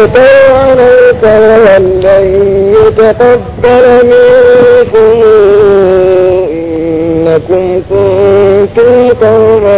عليك ولن يتقبل منكم إنكم كنتم قوما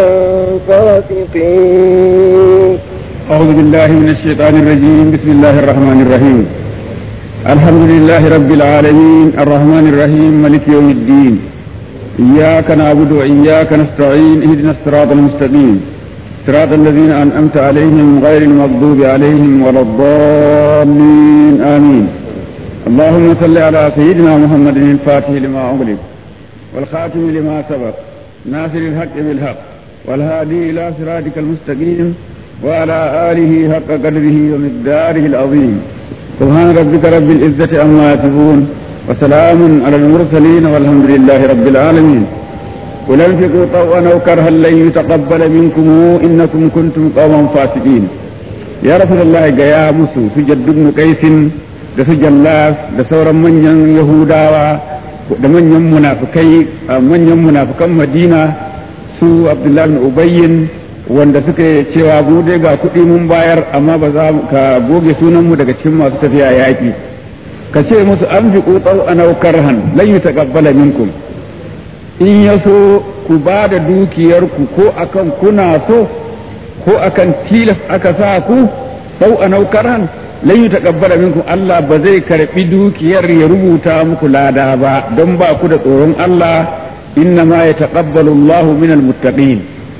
فاسقين أعوذ بالله من الشيطان الرجيم بسم الله الرحمن الرحيم الحمد لله رب العالمين الرحمن الرحيم ملك يوم الدين إياك نعبد وإياك نستعين اهدنا الصراط المستقيم صراط الذين أنعمت عليهم غير المغضوب عليهم ولا الضالين آمين اللهم صل على سيدنا محمد الفاتح لما أغلق والخاتم لما سبق ناصر الحق بالحق والهادي إلى صراطك المستقيم وعلى آله حق قدره ومقداره العظيم سبحان ربك رب العزة عما يصفون وسلام على المرسلين والحمد لله رب العالمين قل انفقوا طوعا او كرها لن يتقبل منكم انكم كنتم قوما فاسقين يا رسول الله يا musu su jaddun kaisin da su jallaf da sauran manyan yahudawa da manyan munafikai manyan munafikan madina su abdullahi bin ubayyin wanda suka cewa mu dai ga kuɗi mun bayar amma ba za ka goge sunanmu daga cikin masu tafiya yaƙi ka ce musu an fi ƙutsau a naukar han lan yi taƙabbala minkum in ya so ku ba da dukiyarku ko akan kuna so ko akan tilas aka sa ku sau a naukar han lan yi taƙabbala minkum Allah ba zai karɓi dukiyar ya rubuta muku lada ba don ba ku da tsoron Allah inna ma ya taƙabbalu Allahu minal muttaqin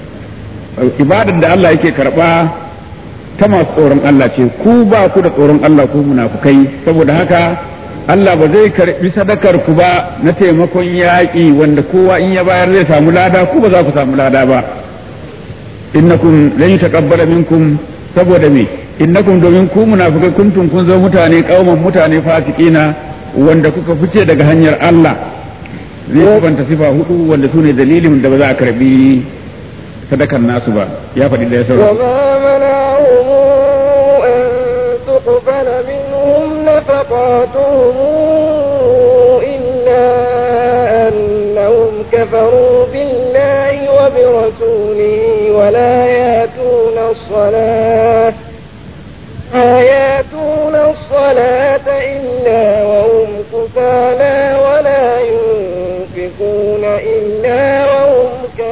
ibadar da Allah yake karba ta masu tsoron Allah ce ku ba ku da tsoron Allah ku munafukai saboda haka Allah ba zai karbi sadakar ku ba na taimakon yaƙi wanda kowa in ya bayar zai samu lada ku ba za ku samu lada ba innakum lan yutaqabbala minkum saboda me innakum domin ku munafukai kuntum kun zo mutane kauman mutane fasikina wanda kuka fice daga hanyar Allah zai kubanta sifa hudu wanda sune dalilin da ba za a karbi sadakar nasu ba ya faɗi da ya saura. وما ياتون الصلاة إلا وهم كفالا ولا ينفقون إلا وهم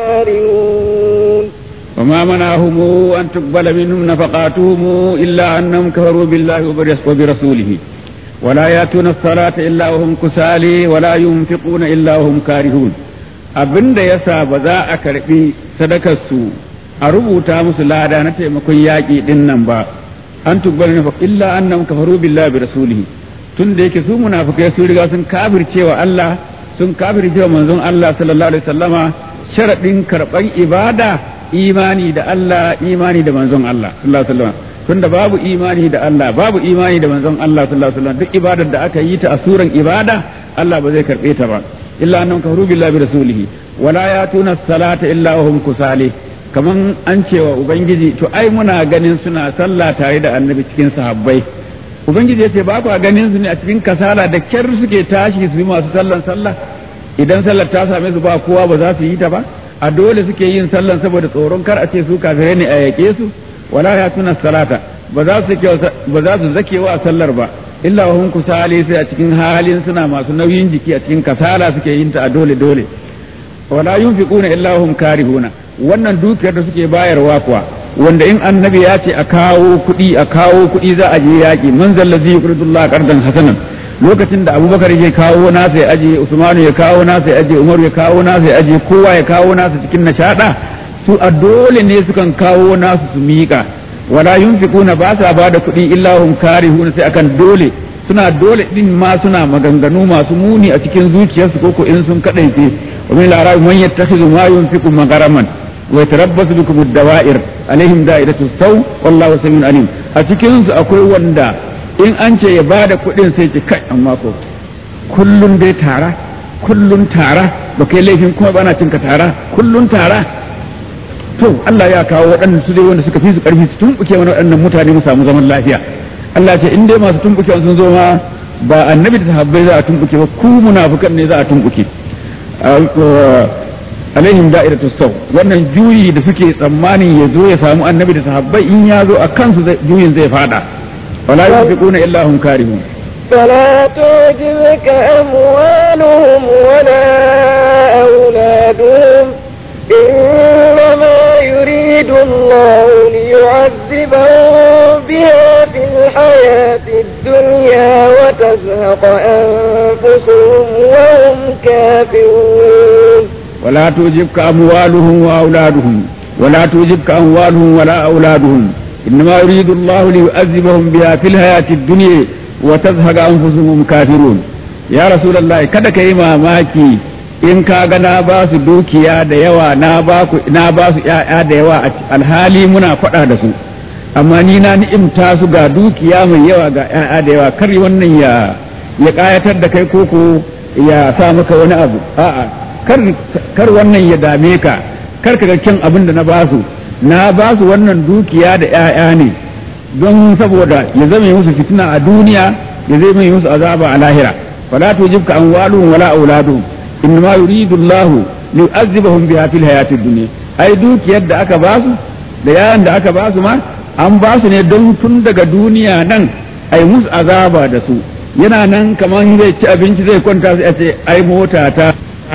كارهون وما منعهم أن تقبل منهم نفقاتهم إلا أنهم كفروا بالله وبرسوله ولا يأتون الصلاة إلا وهم كسالى ولا ينفقون إلا وهم كارهون abin da ya sa ba za a karɓi sadakarsu a rubuta musu lada na taimakon yaƙi ɗin nan ba an tubbar nafaq illa annam kafaru billahi bi rasulihi tun da yake su munafikai sun riga sun kafircewa Allah sun kafircewa manzon Allah sallallahu alaihi wasallama sharadin karɓan ibada imani da Allah imani da manzon Allah sallallahu alaihi wasallam tunda babu imani da Allah babu imani da manzon Allah sallallahu alaihi wasallam duk ibadar da aka yi ta a suran ibada Allah ba zai karbe ta ba illa annam kafaru billahi bi rasulihi wala yatuna salata illa wa hum kusali kaman an cewa ubangiji to ai muna ganin suna sallah tare da annabi cikin sahabbai ubangiji yace ba ku ganin su ne a cikin kasala da kyar suke tashi su yi masu sallan sallah idan sallar ta same su ba kowa ba za su yi ta ba a dole suke yin sallan saboda tsoron kar a ce su kafirai ne a yake su wala ya tuna salata ba za su ba za su zakewa a sallar ba illa wa hum kusali sai a cikin halin suna masu nauyin jiki a cikin kasala suke yin ta a dole dole wala yunfiquna illa hum karihuna wannan dukiyar da suke bayarwa kuwa wanda in annabi ya ce a kawo kuɗi a kawo kuɗi za a je yaƙi man zallazi yuqridullah qardan hasanan lokacin da abubakar ya kawo nasa ya aje usmanu ya kawo nasa ya aje umaru ya kawo nasa ya aje kowa ya kawo nasa cikin nishada su a dole ne sukan kawo nasu su miƙa wala yunfiquna ba sa bada kuɗi illa hum karihuna sai akan dole suna dole din ma suna maganganu masu muni a cikin zuciyarsu koko in sun kadaice wa min al man yattakhidhu ma yunfiqu magaraman wa yatarabbasu bikum ad-dawa'ir alaihim da'iratu saw wallahu samiun alim a cikin su akwai wanda in an ce ya bada kuɗin sai ce kai amma ko kullun dai tara kullun tara ba kai laifin kuma bana cinka tara kullun tara to Allah ya kawo waɗannan su dai wanda suka fi su ƙarfi su tumɓuke wani waɗannan mutane mu samu zaman lafiya Allah ce in dai masu tumɓuke sun zo ma ba annabi da sahabbai za a tumɓuke ba ku munafukan ne za a tumɓuke alaihim da'iratu saw wannan juyi da suke tsammanin ya zo ya samu annabi da sahabbai in ya zo a kansu juyin zai fada ولا ينفقون إلا هم كارهون فلا تعجبك أموالهم ولا أولادهم إنما يريد الله ليعذبهم بها في الحياة الدنيا وتزهق أنفسهم وهم كافرون ولا تعجبك أموالهم وأولادهم ولا تعجبك أموالهم ولا أولادهم إنما يريد الله ليعذبهم بها في الحياة الدنيا وتزهق أنفسهم كافرون يا رسول الله kada ka yi mamaki in ka ga na ba su dukiya da yawa na ba su ‘ya'ya da yawa alhali muna faɗa da su amma ni na ni'imta su ga dukiya mai yawa ga ‘ya'ya da yawa kar wannan ya ya ƙayatar da kai koko ya sa maka wani abu a'a kar wannan ya dame ka kar ka ga kyan abin da na ba su na ba su wannan dukiya da ‘ya'ya ne don saboda ya zame musu fitina a duniya ya zame musu azaba a lahira wala tujibka amwaluhum wala auladuhum innama yuridu Allah li yu'azzibahum biha fil hayatid dunya ai dukiyar da aka ba su da yayan da aka ba su ma an ba su ne don tun daga duniya nan ai musu azaba da su yana nan kamar zai ci abinci zai kwanta sai a ce ai mota ta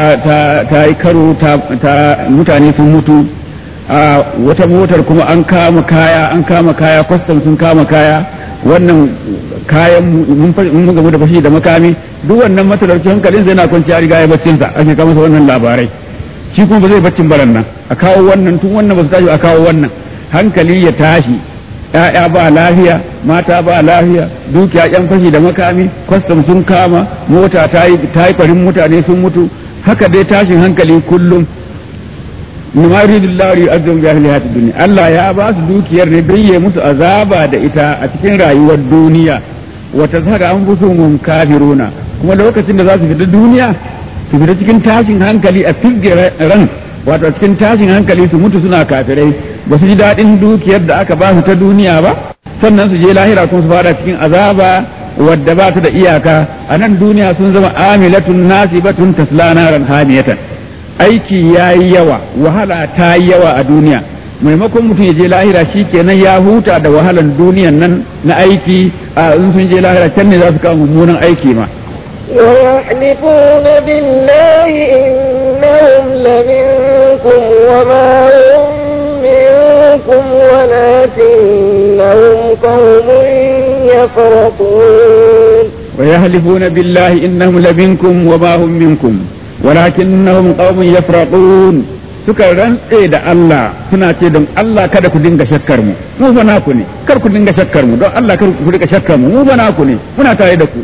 ta yi karo ta mutane sun mutu a wata motar kuma an kama kaya an kama kaya kwastam sun kama kaya wannan kayan mun gamu da fashi da makami duk wannan matalauci hankalin zai na kwanci ya riga ya baccin sa ake kama wannan labarai shi kuma ba zai baccin baran nan a kawo wannan tun wannan ba su tashi a kawo wannan hankali ya tashi ‘ya'ya ba lafiya mata ba lafiya dukiya ‘yan fashi da makami kwastam sun kama mota ta yi farin mutane sun mutu haka dai tashin hankali kullum nima yuridullahu yu'azzim bi ahli hayatid dunya Allah ya ba su dukiyar ne don ya musu azaba da ita a cikin rayuwar duniya wa tazhara anfusuhum kafiruna kuma lokacin da za su fita duniya su fita cikin tashin hankali a figge ran wato cikin tashin hankali su mutu suna kafirai ba su ji daɗin dukiyar da aka ba su ta duniya ba sannan su je lahira kuma su fara cikin azaba wadda ba ta da iyaka a nan duniya sun zama amilatun nasibatun tasla naran hamiyatan aiki ya yi yawa wahala ta yi yawa a duniya maimakon mutum ya je lahira shi kenan ya huta da wahalan duniyan nan na aiki a in sun je lahira can ne za su kawo mummunan aiki ma ويحلفون بالله إنهم لمنكم وما هم منكم ولكنهم قوم يفرقون ويحلفون بالله إنهم لمنكم وما هم منكم ولكنهم قوم يفرقون suka rantse da Allah suna ce don Allah kada ku dinga shakkar mu mu fa naku ne kar ku dinga shakkar mu don Allah kar ku dinga shakkar mu mu fa naku ne muna tare da ku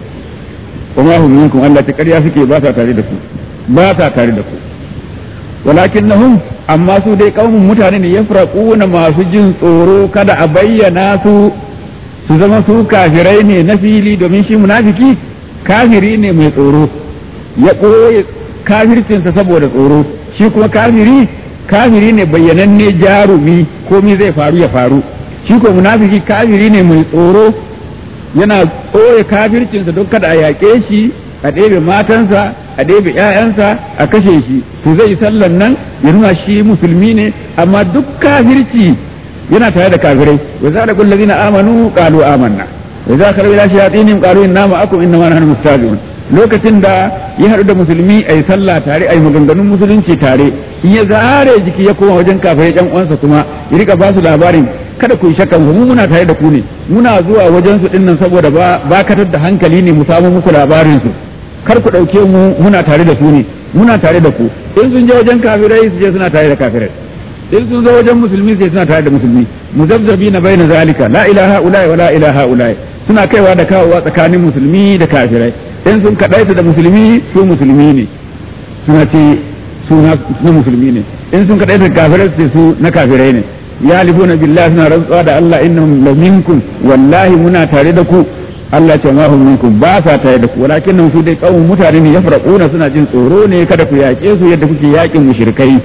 وما هم منكم Allah ta ƙarya suke ba sa tare da ku ba sa tare da ku walakinnahum amma su dai kaumun mutane ne yafraquna masu jin tsoro kada a bayyana su su zama su kafirai ne na fili domin shi munafiki kafiri ne mai tsoro ya ɓoye kafircinsa saboda tsoro shi kuma kafiri kafiri ne bayyananne jarumi komai zai faru ya faru shi ko munafiki kafiri ne mai tsoro yana ɓoye kafircinsa don kada a yaƙe shi a ɗebe matansa a ɗebe ‘ya'yansa a kashe shi to zai yi sallan nan ya nuna shi musulmi ne amma duk kafirci yana tare da kafirai wa za da kullazi na amanu qalu amanna wa za ka rabu ila shayatinihim qalu inna ma'akum inna ma nahnu mustahzi'un lokacin da ya haɗu da musulmi ayi sallah tare ayi maganganun musulunci tare in ya zare jiki ya koma wajen kafirai ɗan uwansa kuma ya rika ba su labarin kada ku yi shakka mu muna tare da ku ne muna zuwa wajen su dinnan saboda ba katar da hankali ne mu samu muku labarin su kar ku dauke mu muna tare da su ne muna tare da ku in sun je wajen kafirai su je suna tare da kafirai in sun zo wajen musulmi sai suna tare da musulmi muzabzabi na baina zalika la ilaha ulai wa la ilaha ulai suna kaiwa da kawowa tsakanin musulmi da kafirai in sun kadaita da musulmi su musulmi ne suna ce su na musulmi ne in sun kadaita da kafirai su ce su na kafirai ne yalifuna billahi suna rantsuwa da Allah innahum la minkum wallahi muna tare da ku Allah ce ma hum minkum ba sa tare da ku walakin nan su dai kawun mutane ne yafraquna suna jin tsoro ne kada ku yaƙe su yadda kuke yaƙin mushrikai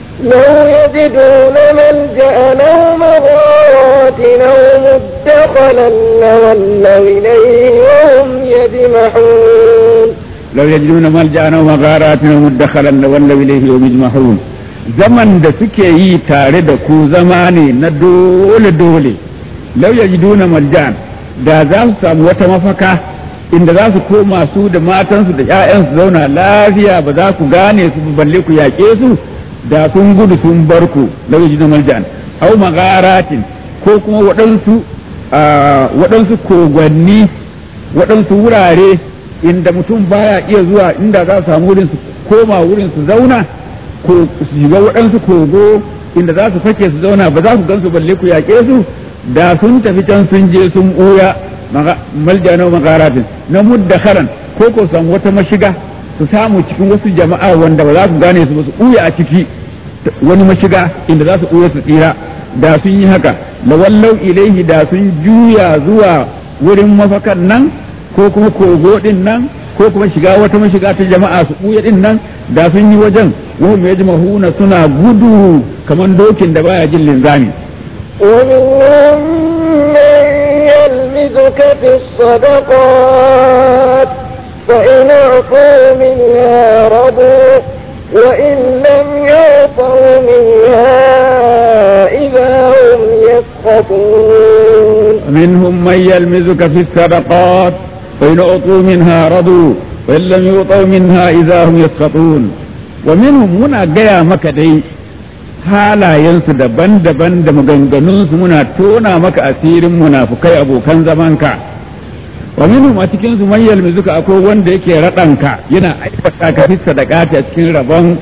لو يجدون ملجأ أو مغارات أو مدخلا لولوا إليه وهم يجمحون لو يجدون ملجأ أو مغارات أو مدخلا لولوا إليه وهم يجمحون zaman da suke yi tare da ku zama ne na dole-dole lau ya duna maljan da za su samu wata mafaka inda za su koma su da matansu da 'ya'yansu zauna lafiya ba za ku gane su balle ku yaƙe su da sun gudu sun bar ku lauji na maljan au magaratin ko kuma waɗansu waɗansu kogwanni waɗansu wurare inda mutum baya iya zuwa inda za su samu wurin su koma wurin su zauna ko su shiga waɗansu kogo inda za su fake su zauna ba za ku gansu balle ku yaƙe su da sun tafi can sun je sun ɓuya maljano magaratin na muddakaran ko ko samu wata mashiga su samu cikin wasu jama'a wanda ba za su gane su ba su ɓuya a ciki wani mashiga inda za su ɓuya su tsira da sun yi haka lawallau ilaihi da sun juya zuwa wurin mafakan nan ko kuma kogo din nan ko kuma shiga wata mashiga ta jama'a su ɓuya din nan da sun yi wajen wahum yajmahuna suna gudu kamar dokin da baya jin linzami ومنهم من يلمزك في الصدقات فإن أعطوا منها رضوا وإن لم يعطوا منها إذا هم يسخطون منهم من يلمزك في الصدقات فإن أعطوا منها رضوا وإن لم يعطوا منها إذا هم يسخطون ومنهم muna gaya maka dai halayensu daban-daban da maganganunsu muna tona maka asirin munafukai abokan zamanka wa minhum a cikin su man yalmizuka akwai wanda yake raɗanka yana aikata ka fi sadaqati a cikin rabon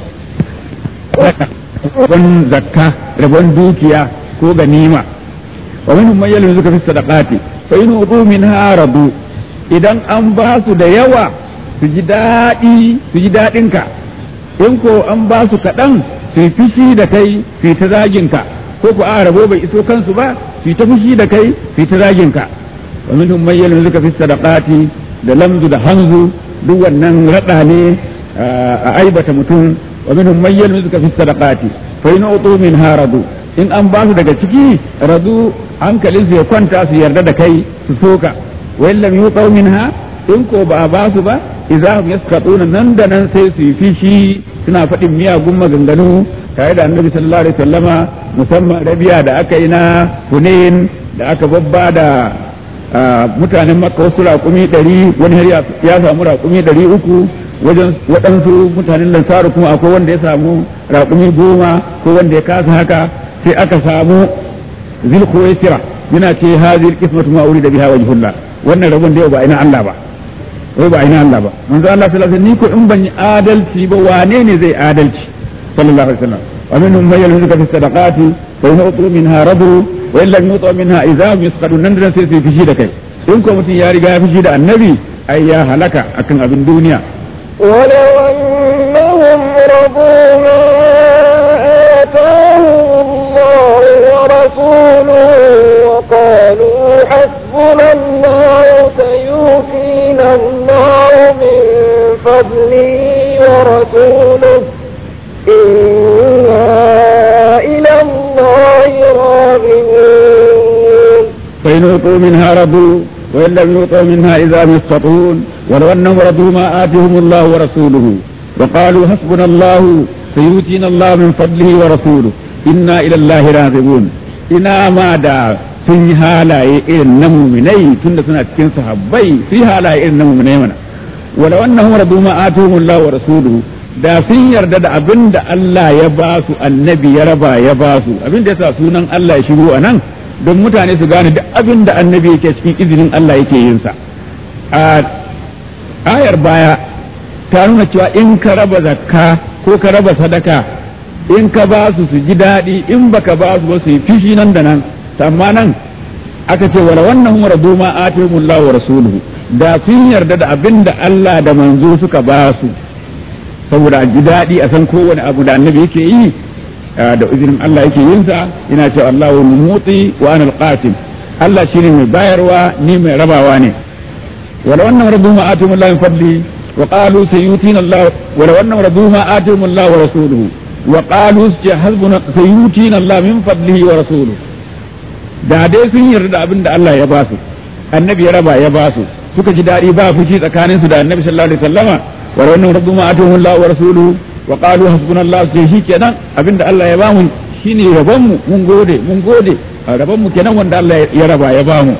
rabon zakka rabon dukiya ko ganima wa minhum man yalmizuka fi sadaqati fa in udu minha radu idan an ba su da yawa su ji daɗi su ji daɗinka in ko an ba su kaɗan su yi fushi da kai su yi ta zaginka ko ku a rabo bai iso kansu ba su yi ta fushi da kai su yi ta zaginka wa minhum man yalmizuka fi sadaqati da lamzu da hanzu duk wannan rada ne a aibata mutum wa minhum man yalmizuka fi sadaqati fa in utu min haradu in an ba su daga ciki radu hankalin su ya kwanta su yarda da kai su soka wa in lam yuqaw minha in ko ba a ba su ba idza hum yaskatuna nan da nan sai su yi fishi suna faɗin miyagun maganganu tare da annabi sallallahu alaihi wasallama musamman rabiya da aka yi na hunain da aka babba da mutanen makka wasu raƙumi ɗari wani har ya samu raƙumi ɗari uku wajen waɗansu mutanen lansaru kuma akwai wanda ya samu raƙumi goma ko wanda ya kasa haka sai aka samu zilkuwaisira yana ce hazir kismatu ma da biha wajhullah wannan rabon da yau ba ina Allah ba wai ba ina Allah ba manzo Allah sallallahu alaihi wasallam ni ko in ban yi adalci ba wane ne zai adalci sallallahu alaihi wasallam wa minhum man yalhuzuka fi sadaqati fa in utu minha radu wa in lam yutu minha idza hum yasqadun nan da sai su fishi da kai in ko mutum ya riga ya fishi da annabi ai ya halaka akan abin duniya ولو أنهم رضوا ما آتاهم الله ورسوله وقالوا حسبنا الله سيؤتينا الله من فضله ورسوله إنا إلى الله راغبون فإن أوتوا منها رضوا وإن لم يؤتوا منها إذا هم يسقطون ولو أنهم رضوا ما آتهم الله ورسوله وقالوا حسبنا الله سيؤتينا الله من فضله ورسوله إنا إلى الله راغبون إنا ما دا sun yi halaye irin na muminai tun da suna cikin sahabbai su yi halaye irin na muminai mana wala wannan radu ma atuhum Allah wa rasuluhu da sun yarda da abin da Allah ya ba su annabi ya raba ya ba su abin da yasa sunan Allah ya shigo a nan don mutane su gane duk abin da annabi yake cikin izinin Allah yake yin sa a ayar baya ta nuna cewa in ka raba zakka ko ka raba sadaka in ka ba su su ji daɗi in baka ba su ba su yi fishi nan da nan amma nan aka ce wala wannan hum radu ma atihumullahu wa rasuluhu da sun yarda da abin da Allah da manzo suka ba su saboda a ji daɗi a san kowane abu da annabi yake yi da izinin Allah yake yin sa ina cewa Allah wa mutsi wa ana alqasim Allah shine mai bayarwa ni mai rabawa ne wala wannan radu ma atihumullahu min fadli wa qalu sayutina Allah wala wannan radu ma atihumullahu wa rasuluhu wa qalu hasbuna sayutina Allah min fadlihi wa rasuluhu da dai sun yarda da abin da Allah ya ba su annabi ya raba ya ba su suka ji daɗi ba fushi tsakaninsu da annabi sallallahu alaihi wasallama wa wannan radu ma atuhu Allah wa rasuluhu wa qalu hasbunallahu sai shikenan abin da Allah ya ba mu shine rabon mu mun gode mun gode rabon mu kenan wanda Allah ya raba ya ba mu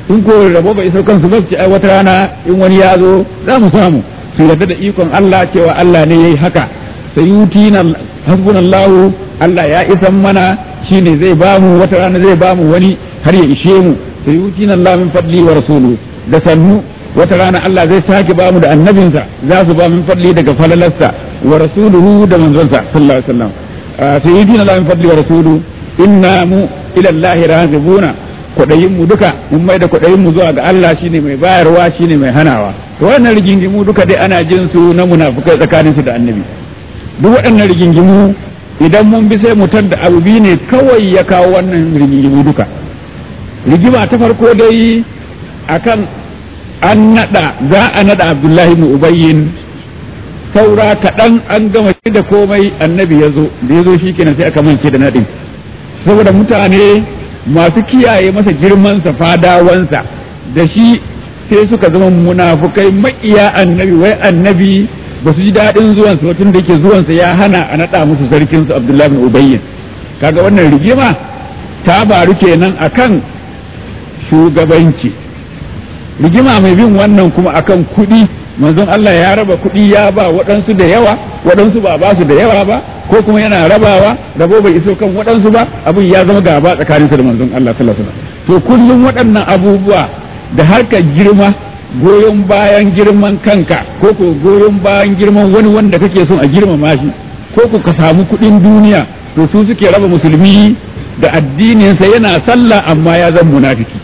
in ko rabo bai iso kansu ba su ce ai wata rana in wani ya zo za mu samu su yarda da ikon Allah cewa Allah ne yayi haka sai yutina hasbunallahu Allah ya isan mana shine zai bamu wata rana zai bamu wani har ya ishe mu sai yutina Allah min fadli wa rasuluhu da sannu wata rana Allah zai sake bamu da annabinsa za su ba min fadli daga falalarsa wa rasuluhu da manzonsa sallallahu alaihi wasallam sai yutina Allah min fadli wa rasuluhu inna mu ila Allah razibuna kwaɗayin mu duka mun mai da kwaɗayin mu zuwa ga Allah shine mai bayarwa shine mai hanawa to wannan rigingimu duka dai ana jin su na munafukai tsakanin su da annabi duk waɗannan rigingimu idan mun bi sai mu da abu biyu ne kawai ya kawo wannan rigingimu duka rigima ta farko dai akan an nada za a nada Abdullahi ibn Ubayyin saura kaɗan an gama da komai annabi ya zo da ya zo shi kenan sai aka mance da nadin saboda mutane masu kiyaye masa girmansa fadawansa da shi sai suka zama munafukai maƙiya annabi wai annabi ba su ji daɗin zuwansa tun da yake zuwansa ya hana a naɗa musu sarkinsu abdullahi bin ubayyin kaga wannan rigima ta baru kenan akan shugabanci rigima mai bin wannan kuma akan kuɗi manzon Allah ya raba kuɗi ya ba waɗansu da yawa waɗansu ba ba su da yawa ba ko kuma yana rabawa rabo bai iso kan waɗansu ba abin ya zama gaba tsakanin su da manzon Allah sallallahu alaihi wasallam to kullum waɗannan abubuwa da harkar girma goyon bayan girman kanka ko ko goyon bayan girman wani wanda kake son a girmama shi ko ko ka samu kuɗin duniya to su suke raba musulmi da addininsa yana sallah amma ya zama munafiki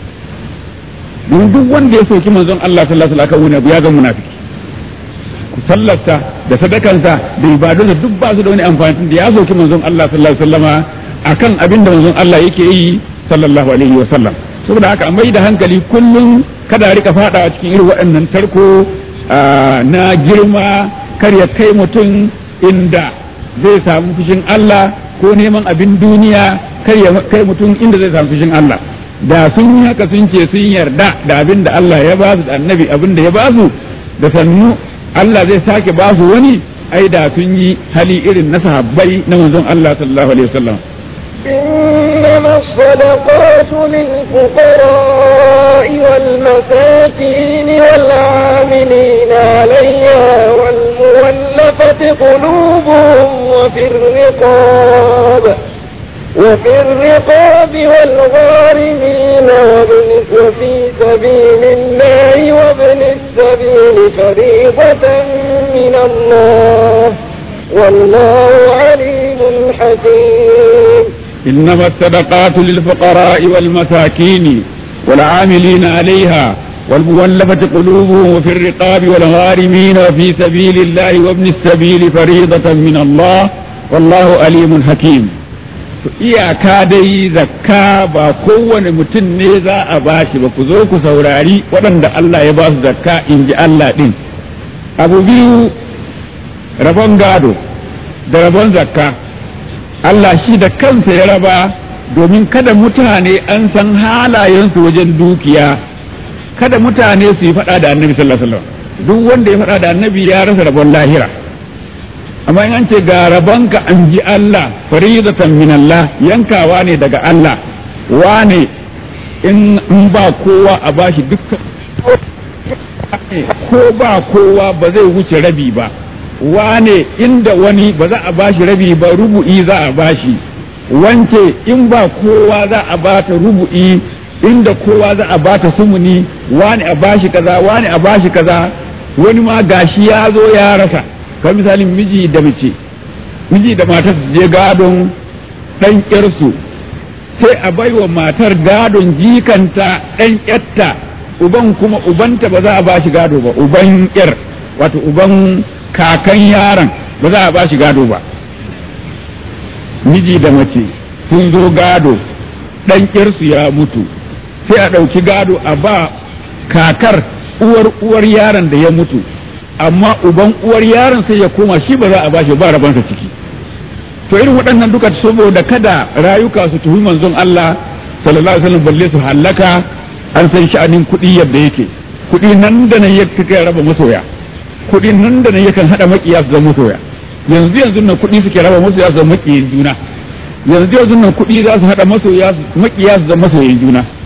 don duk wanda ya soki manzon Allah sallallahu alaihi wasallam ya zama munafiki sallarsa da sadakansa da ibadunsa duk ba su da wani amfani da ya soki manzon Allah sallallahu alaihi wasallama akan abin da manzon Allah yake yi sallallahu alaihi wasallam saboda haka a mai da hankali kullum kada a rika fada cikin irin waɗannan tarko na girma kar ya kai mutum inda zai samu fushin Allah ko neman abin duniya kar ya kai mutum inda zai samu fushin Allah da sun yi haka sun ce sun yarda da abin da Allah ya ba su da annabi abin da ya ba su da sannu Allah zai sake ba su wani ai da sun yi hali irin na sahabbai na manzon Allah sallallahu alaihi wasallam إنما الصدقات للفقراء والمساكين والعاملين عليها والمولفة قلوبهم وفي الرقاب وفي الرقاب والغارمين وابن وفي سبيل الله وابن السبيل فريضة من الله والله عليم حكيم إنما الصدقات للفقراء والمساكين والعاملين عليها والمولفة قلوبهم وفي الرقاب والغارمين وفي سبيل الله وابن السبيل فريضة من الله والله عليم حكيم iyaka dai zakka ba kowane mutum ne za a bashi ba ku zo ku saurari waɗanda Allah ya ba su zakka in ji Allah ɗin abu biyu rabon gado da rabon zakka Allah shi da kansa ya raba domin kada mutane an san halayensu wajen dukiya kada mutane su yi faɗa da annabi sallallahu alaihi wasallam duk wanda ya faɗa da annabi ya rasa rabon lahira amma in an ce ga rabonka an ji Allah faridatan min Allah yankawa ne daga Allah wane in ba kowa a bashi dukkan ko ba kowa ba zai wuce rabi ba wane inda wani ba za a bashi rabi ba rubu'i za a bashi wance in ba kowa za a bata rubu'i inda kowa za a bata sumuni wani a bashi kaza wani a bashi kaza wani ma gashi ya zo ya rasa kamar misalin miji da mace miji da matar su je gadon ɗan ƙyarsu sai a baiwa matar gadon jikanta ɗan ƙyatta uban kuma ubanta ba za a bashi gado ba uban ƙyar wato uban kakan yaron ba za a bashi gado ba miji da mace sun zo gado ɗan ƙyarsu ya mutu sai a ɗauki gado a ba kakar uwar uwar yaron da ya mutu amma uban uwar yaron sai ya koma shi ba za a bashi ba rabansa ciki to irin waɗannan duka saboda kada rayuka su tuhi manzon Allah sallallahu alaihi wasallam balle su hallaka an san sha'anin kuɗi yadda yake kuɗi nan da nan yake kai raba masoya kuɗi nan da nan yakan hada makiya su zama masoya yanzu yanzu nan kuɗi suke raba masoya su zama makiyin juna yanzu yanzu nan kuɗi za su hada masoya makiya su zama masoyin juna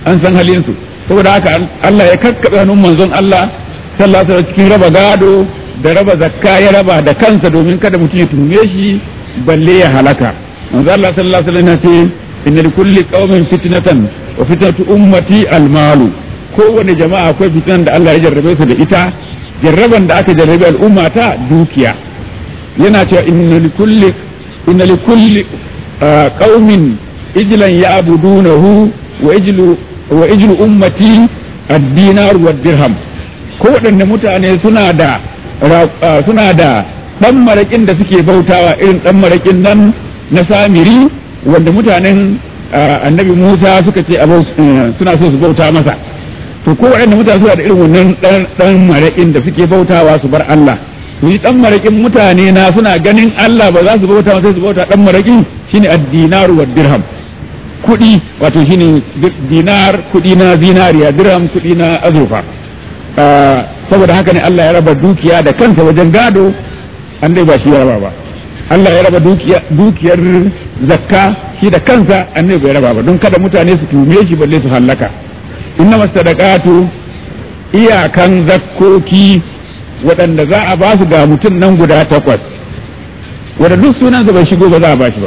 an san halin su saboda haka Allah ya kakkabe hannun manzon Allah sallallahu alaihi cikin raba gado da raba zakka ya raba da kansa domin kada mutum ya tuhume shi balle ya halaka manzo Allah sallallahu alaihi wasallam ya ce inna likulli qaumin fitnatan wa fitnatu ummati almalu kowane jama'a akwai fitnan da Allah ya jarrabe su da ita jarraban da aka jarrabe al'umma ta dukiya yana cewa inna likulli inna likulli qaumin ijlan ya'budunahu wa ijlu wa ijlu ummati ad-dinar wa dirham ko waɗanne mutane suna da suna da dan marakin da suke bautawa irin dan marakin nan na samiri wanda mutanen annabi Musa suka ce suna so su bauta masa to ko waɗanne mutane suna da irin wannan dan marakin da suke bautawa su bar Allah to yi dan marakin mutane na suna ganin Allah ba za su bauta sai su bauta dan marakin shine ad-dinar wa dirham kuɗi wato shine dinar kuɗi na zinariya dirham kuɗi na azurfa saboda haka ne Allah ya raba dukiya da kansa wajen gado an dai ba shi ya raba ba Allah ya raba dukiyar zakka shi da kansa an bai raba ba don kada mutane su tume shi balle su hallaka inna masadaqatu iyakan zakkoki waɗanda za a ba su ga mutum nan guda takwas wanda duk sunansa bai shigo ba za a ba shi ba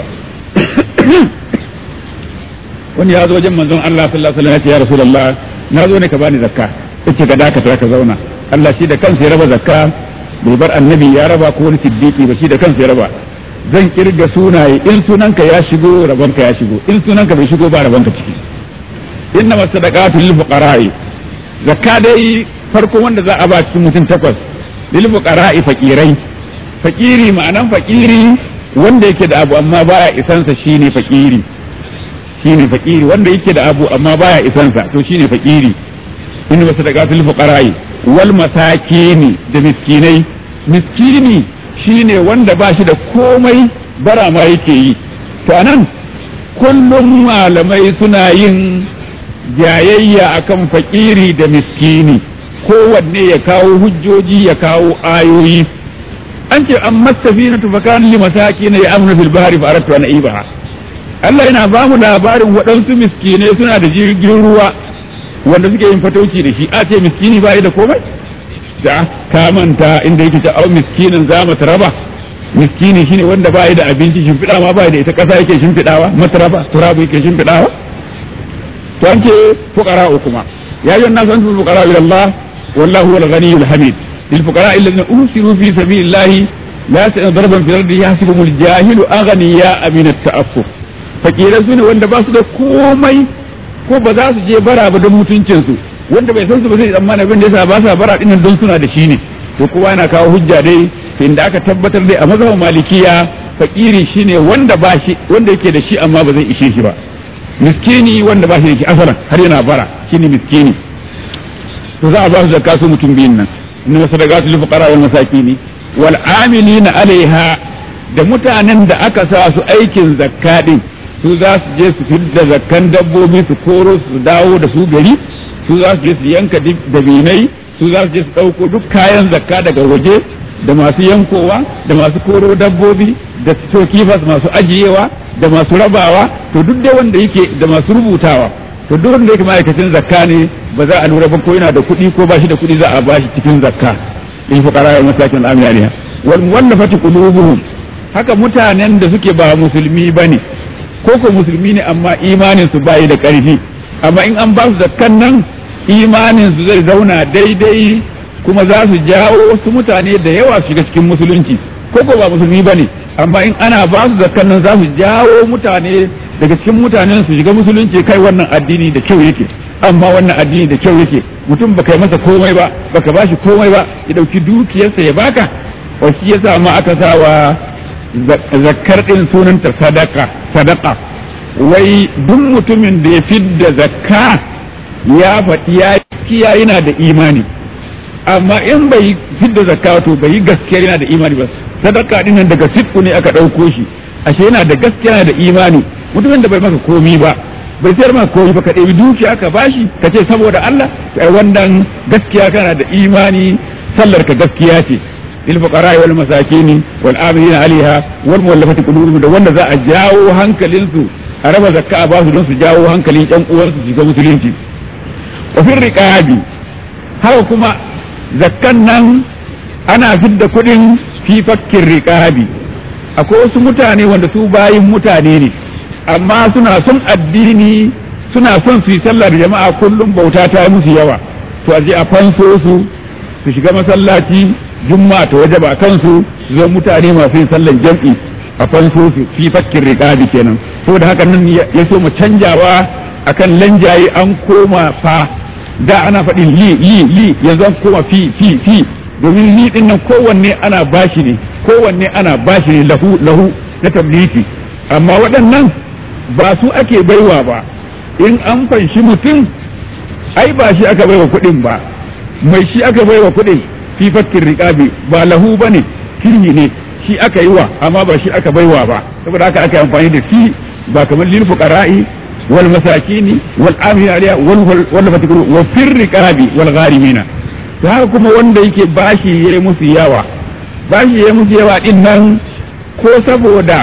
wani ya zo wajen manzon Allah sallallahu alaihi wasallam ya ce ya rasulullah na zo ne ka bani zakka yace ka dakata ka zauna Allah shi da kansa ya raba zakka bai bar annabi ya raba ko wani siddiqi ba shi da kansa ya raba zan kirga sunaye in sunanka ya shigo rabanka ya shigo in sunanka bai shigo ba rabanka ciki inna masadaqatu lil fuqara'i zakka dai farko wanda za a ba cikin mutum takwas lil fuqara'i fakirai fakiri ma'anan fakiri wanda yake da abu amma baya isansa shine fakiri shine fakiri wanda yake da abu amma baya isansa to shine fakiri inna masadaqatu lil fuqara'i wal masakini da miskinai miskini shine wanda ba shi da komai bara ma yake yi to anan kullum malamai suna yin jayayya akan fakiri da miskini kowanne ya kawo hujjoji ya kawo ayoyi an ce an masafina tufakan li masakin ya amna fil bahri fa aratu an ibaha Allah yana ba mu labarin waɗansu miskinai suna da jirgin ruwa wanda suke yin fatauci da shi a ce miskini ba da komai da ka manta inda yake ta au miskinin za mu raba miskini shine wanda ba da abinci shimfiɗa ma ba da ita ƙasa yake shimfiɗawa mataraba turabu yake shimfiɗawa to an ce fuqara kuma ya yi nasu an fuqara ila Allah wallahu wal ghaniyul hamid lil fuqara alladhina usiru fi sabilillahi la yastati'una darban fil ardi yahsibuhum al jahilu aghniya min at ta'affuf fakirai su ne wanda ba su da komai ko ba za su je bara ba don mutuncinsu wanda bai san su ba zai tsammana abin da yasa ba sa bara dinnan don suna da shi ne to kowa yana kawo hujja dai inda aka tabbatar dai a mazhabin malikiya fakiri shine wanda ba shi wanda yake da shi amma ba zai ishe shi ba miskini wanda ba shi da shi asalan har yana bara shine miskini to za a ba su zakka su mutum biyun nan inna sadaqatu lil fuqara wal masakini wal amilina alaiha da mutanen da aka sa su aikin zakka din su za su je su fidda zakkan dabbobi su koro su dawo da su gari su za su je su yanka dabinai su za su je su ɗauko duk kayan zakka daga waje da masu yankowa da masu koro dabbobi da stokifas masu ajiyewa da masu rabawa to duk da wanda yake da masu rubutawa to duk wanda yake ma'aikacin zakka ne ba za a lura ba ko yana da kuɗi ko ba shi da kuɗi za a ba shi cikin zakka in fuqara wal masakin al-amiyaniya wal muwallafati qulubuhum haka mutanen da suke ba musulmi bane ko ko musulmi ne amma imanin su bayi da ƙarfi amma in an ba su zakkan nan imanin su zai zauna daidai kuma za su jawo wasu mutane da yawa su shiga cikin musulunci ko ko ba musulmi bane amma in ana ba su zakkan nan za su jawo mutane daga cikin mutanen su shiga musulunci kai wannan addini da kyau yake amma wannan addini da kyau yake mutum baka yi masa komai ba baka bashi komai ba ya dauki dukiyarsa ya baka wa shi yasa ma aka sa wa zakkar din sunanta sadaka sadaka wai duk mutumin da ya fidda zakka ya faɗi ya kiya yana da imani amma in bai fidda zakka to bai yi gaskiya yana da imani ba sadaka din nan daga sitku ne aka ɗauko shi ashe yana da gaskiya yana da imani mutumin da bai maka komi ba bai sayar maka komi ba ka ɗebi dukiya ka bashi ka ce saboda Allah kai wannan gaskiya kana da imani sallar ka gaskiya ce lil fuqara wal masakin wal amilina alaiha wal muwallafati qulubuhum da wanda za a jawo hankalin su a raba zakka a basu don su jawo hankalin ƴan uwansu su ga musulunci wa fil riqabi haka kuma zakkan nan ana fidda kuɗin fi fakkin riqabi akwai wasu mutane wanda su bayin mutane ne amma suna son addini suna son su yi sallar jama'a kullum bauta ta musu yawa to a je a fanso su su shiga masallaci juma'a ta waje ba kansu su zo mutane masu yin sallar jam'i a fanso su fi fakkin riqabi kenan saboda haka nan ya so mu canjawa akan lanjaye an koma fa da ana faɗin li li li yanzu an koma fi fi fi domin li din nan kowanne ana bashi ne kowanne ana bashi ne lahu lahu na tabliti amma waɗannan ba su ake baiwa ba in an fanshi mutum ai ba shi aka baiwa kuɗin ba mai shi aka baiwa kuɗin fi fakkin riƙabi ba lahu ba ne kirhi ne shi aka yi wa amma ba shi aka baiwa ba saboda haka aka yi amfani da fi ba kamar lil fuqara'i wal masakini wal amina aliya wal wal fatikru wa fir riqabi wal gharimina to haka kuma wanda yake bashi yayi musu yawa bashi yayi musu yawa din nan ko saboda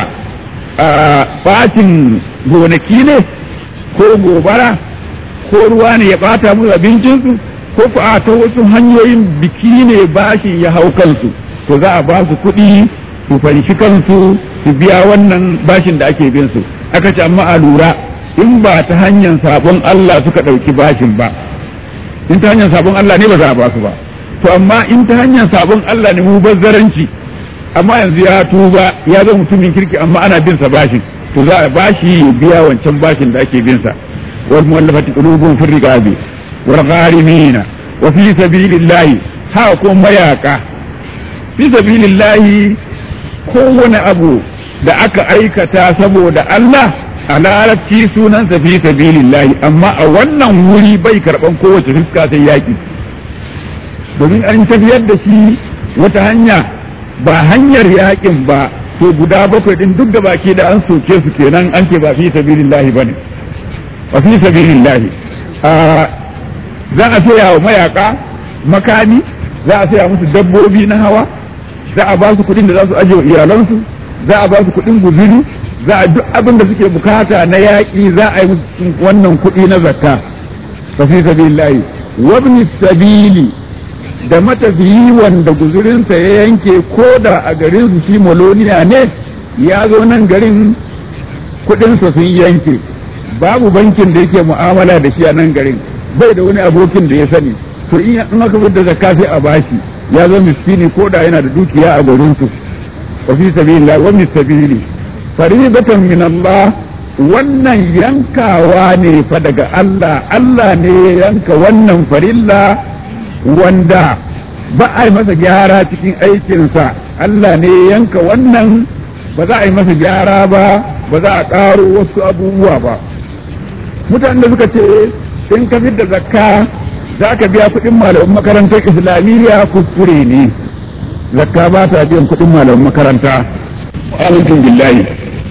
bacin gonaki ne ko gobara ko ruwa ne ya bata musu abincinsu ko ku a ta wasu hanyoyin biki ne bashi ya hau kansu to za a ba su kuɗi su fanshi kansu su biya wannan bashin da ake bin su aka ce amma a lura in ba ta hanyar sabon Allah suka ɗauki bashin ba in ta hanyar sabon Allah ne ba za a ba su ba to amma in ta hanyar sabon Allah ne mu bazzaranci amma yanzu ya tuba ya zama mutumin kirki amma ana bin sa bashin to za a bashi ya biya wancan bashin da ake bin sa wal muwallafati qulubuhum fi riqabi wal gharimina wa fi sabilillahi ha ko mayaka fi sabilillahi kowane abu da aka aikata saboda Allah a larabci sunansa fi sabilillahi amma a wannan wuri bai karban kowace fuska sai yaki domin an tafiyar da shi wata hanya ba hanyar yakin ba to guda bakwai din duk da baki da an soke su kenan an ce ba fi sabilillahi bane ba fi sabilillahi za a saya wa mayaka makami za a saya musu dabbobi na hawa za a ba su kuɗin da za su ajiye wa iyalansu za a ba su kuɗin guzuri za a duk abin da suke bukata na yaƙi za a yi musu wannan kuɗi na zakka fa fi sabilillahi wabni sabili da matafiyi wanda guzurinsa ya yanke ko da a garin su shi moloniya ne ya zo nan garin kuɗinsa sun yanke babu bankin da yake mu'amala da shi a nan garin bai da wani abokin da ya sani to in aka fitar da zakka sai a bashi ya zo miskini ko da yana da dukiya a garin su wa fi sabilillah wa min sabili faridatan min Allah wannan yankawa ne fa daga Allah Allah ne ya yanka wannan farilla wanda ba a yi masa gyara cikin aikinsa Allah ne ya yanka wannan ba za a yi masa gyara ba ba za a ƙaro wasu abubuwa ba mutanen da suka ce in ka da zakka za ka biya kuɗin malamin makarantar islamiyya kuskure ne zakka ba ta biyan kuɗin malamin makaranta amincin billahi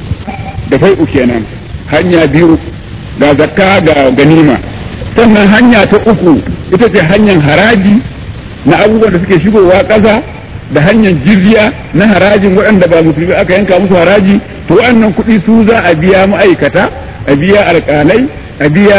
da fai'u kenan hanya biyu ga zakka ga ganima sannan hanya ta uku ita ce hanyar haraji na abubuwan da suke shigowa ƙasa da hanyar jirgiya na harajin waɗanda ba musulmi aka yanka musu haraji to waɗannan kuɗi su za a biya ma'aikata a biya alƙalai a biya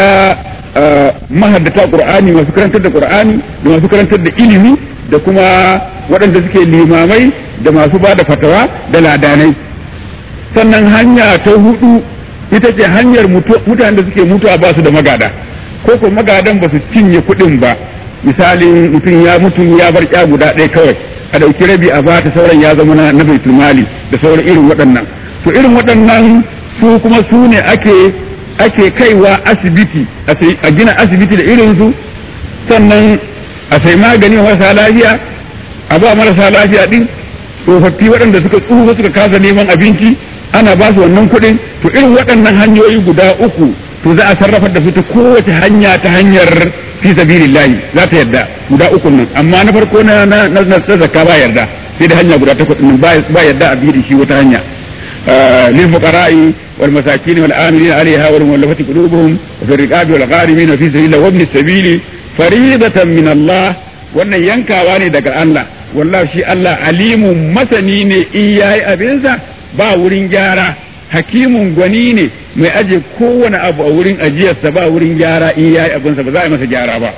mahaddata qur'ani masu karantar da qur'ani da masu karantar da ilimi da kuma waɗanda suke limamai da masu ba da fatawa da ladanai sannan hanya ta hudu ita ce hanyar mutanen da suke mutuwa ba su da magada ko ko magadan ba su cinye kuɗin ba misalin mutum ya mutu ya bar ya guda ɗaya kawai a ɗauki rabi a bata sauran ya zama na baitul mali da sauran irin waɗannan to irin waɗannan su kuma su ne ake ake kaiwa asibiti a gina asibiti da irinsu sannan a sai magani marasa lafiya a ba marasa lafiya din tsofaffi waɗanda suka tsufa suka kasa neman abinci ana ba su wannan kuɗin to irin waɗannan hanyoyi guda uku to za a sarrafa da su ta kowace hanya ta hanyar fi sabilillahi za ta yarda guda uku nan amma na farko na na na zakka ba yarda sai da hanya guda takwas nan ba yarda a bi da shi wata hanya للفقراء والمساكين والآمنين عليها والمؤلفة قلوبهم وفي الرقاب والغارمين وفي سبيل الله وابن السبيل فريضة من الله wannan yankawa ne daga Allah wallahi shi Allah alimun masani ne in yayi abinsa ba wurin gyara hakimun gwani ne mai aje kowane abu a wurin ajiyarsa ba wurin gyara in yayi abinsa ba za a yi masa gyara ba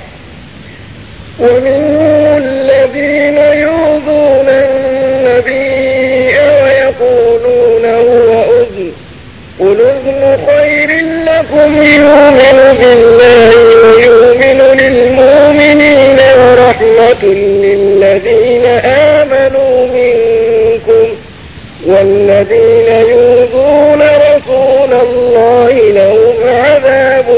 ومنهم الذين يؤذون النبي ويقولون هو أذن قل أذن خير لكم يؤمن بالله ويؤمن للمؤمنين ورحمة للذين آمنوا منكم والذين يؤذون رسول الله لهم عذاب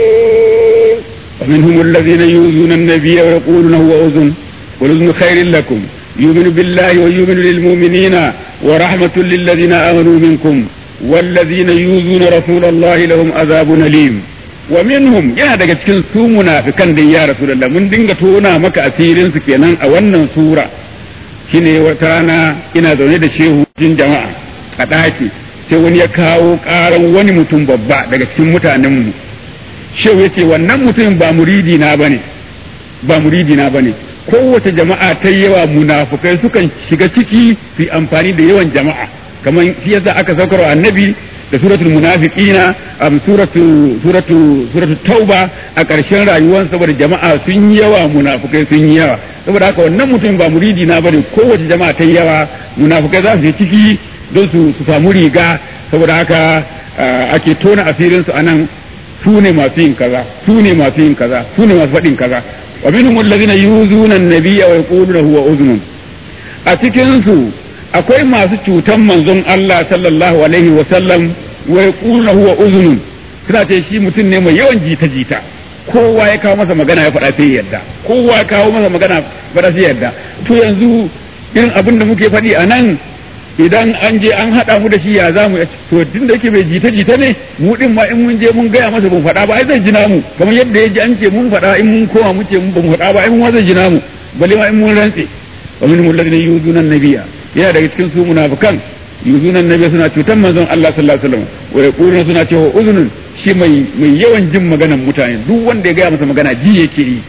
أليم ومنهم الذين يؤذون النبي ويقولون هو أذن والأذن خير لكم يؤمن بالله ويؤمن للمؤمنين ورحمة للذين آمنوا منكم والذين يؤذون رسول الله لهم عذاب أليم ومنهم yana daga cikin su munafikan da ya rasulullah mun dinga tona maka asirin su kenan a wannan sura shine wata rana ina zaune da shehu jin jama'a a ɗaki sai wani ya kawo ƙaran wani mutum babba daga cikin mutanenmu shehu ya ce wannan mutumin ba muridi na bane ba muridi na bane kowace jama'a ta yawa munafukai sukan shiga ciki su amfani da yawan jama'a kamar shi yasa aka saukar annabi da suratul munafiqina am suratu suratu suratu tauba a ƙarshen rayuwar saboda jama'a sun yawa munafukai sun yi yawa saboda haka wannan mutum ba muridi na bane kowace jama'a ta yawa munafukai za su je ciki don su su samu riga saboda haka ake tona asirin su anan su ne masu yin kaza su ne masu yin kaza su ne masu faɗin kaza wa minhum alladhina yuzuna an-nabiyya wa yaquluna huwa udhun a cikin su akwai masu cutan manzon Allah sallallahu alaihi wa sallam wa yaquluna huwa udhun suna ce shi mutum ne mai yawan jita jita kowa ya kawo masa magana ya faɗa sai ya yarda kowa ya kawo masa magana faɗa sai ya yarda to yanzu irin abin da muke faɗi a nan idan an je an haɗa mu da shi ya za mu to tun da yake bai jita jita ne mu din ma in mun je mun gaya masa ban faɗa ba ai zai jina mu kamar yadda ya ji an ce mun faɗa in mun koma mu ce mun ban faɗa ba ai mun zai jina mu balle ma in mun rantse wa min alladhina yuzuna nabiyya yana daga cikin su munafikan yuzuna nabiyya suna cutan manzon Allah sallallahu alaihi wasallam wa yaquluna suna cewa uzunun shi mai mai yawan jin maganan mutane duk wanda ya gaya masa magana ji yake yi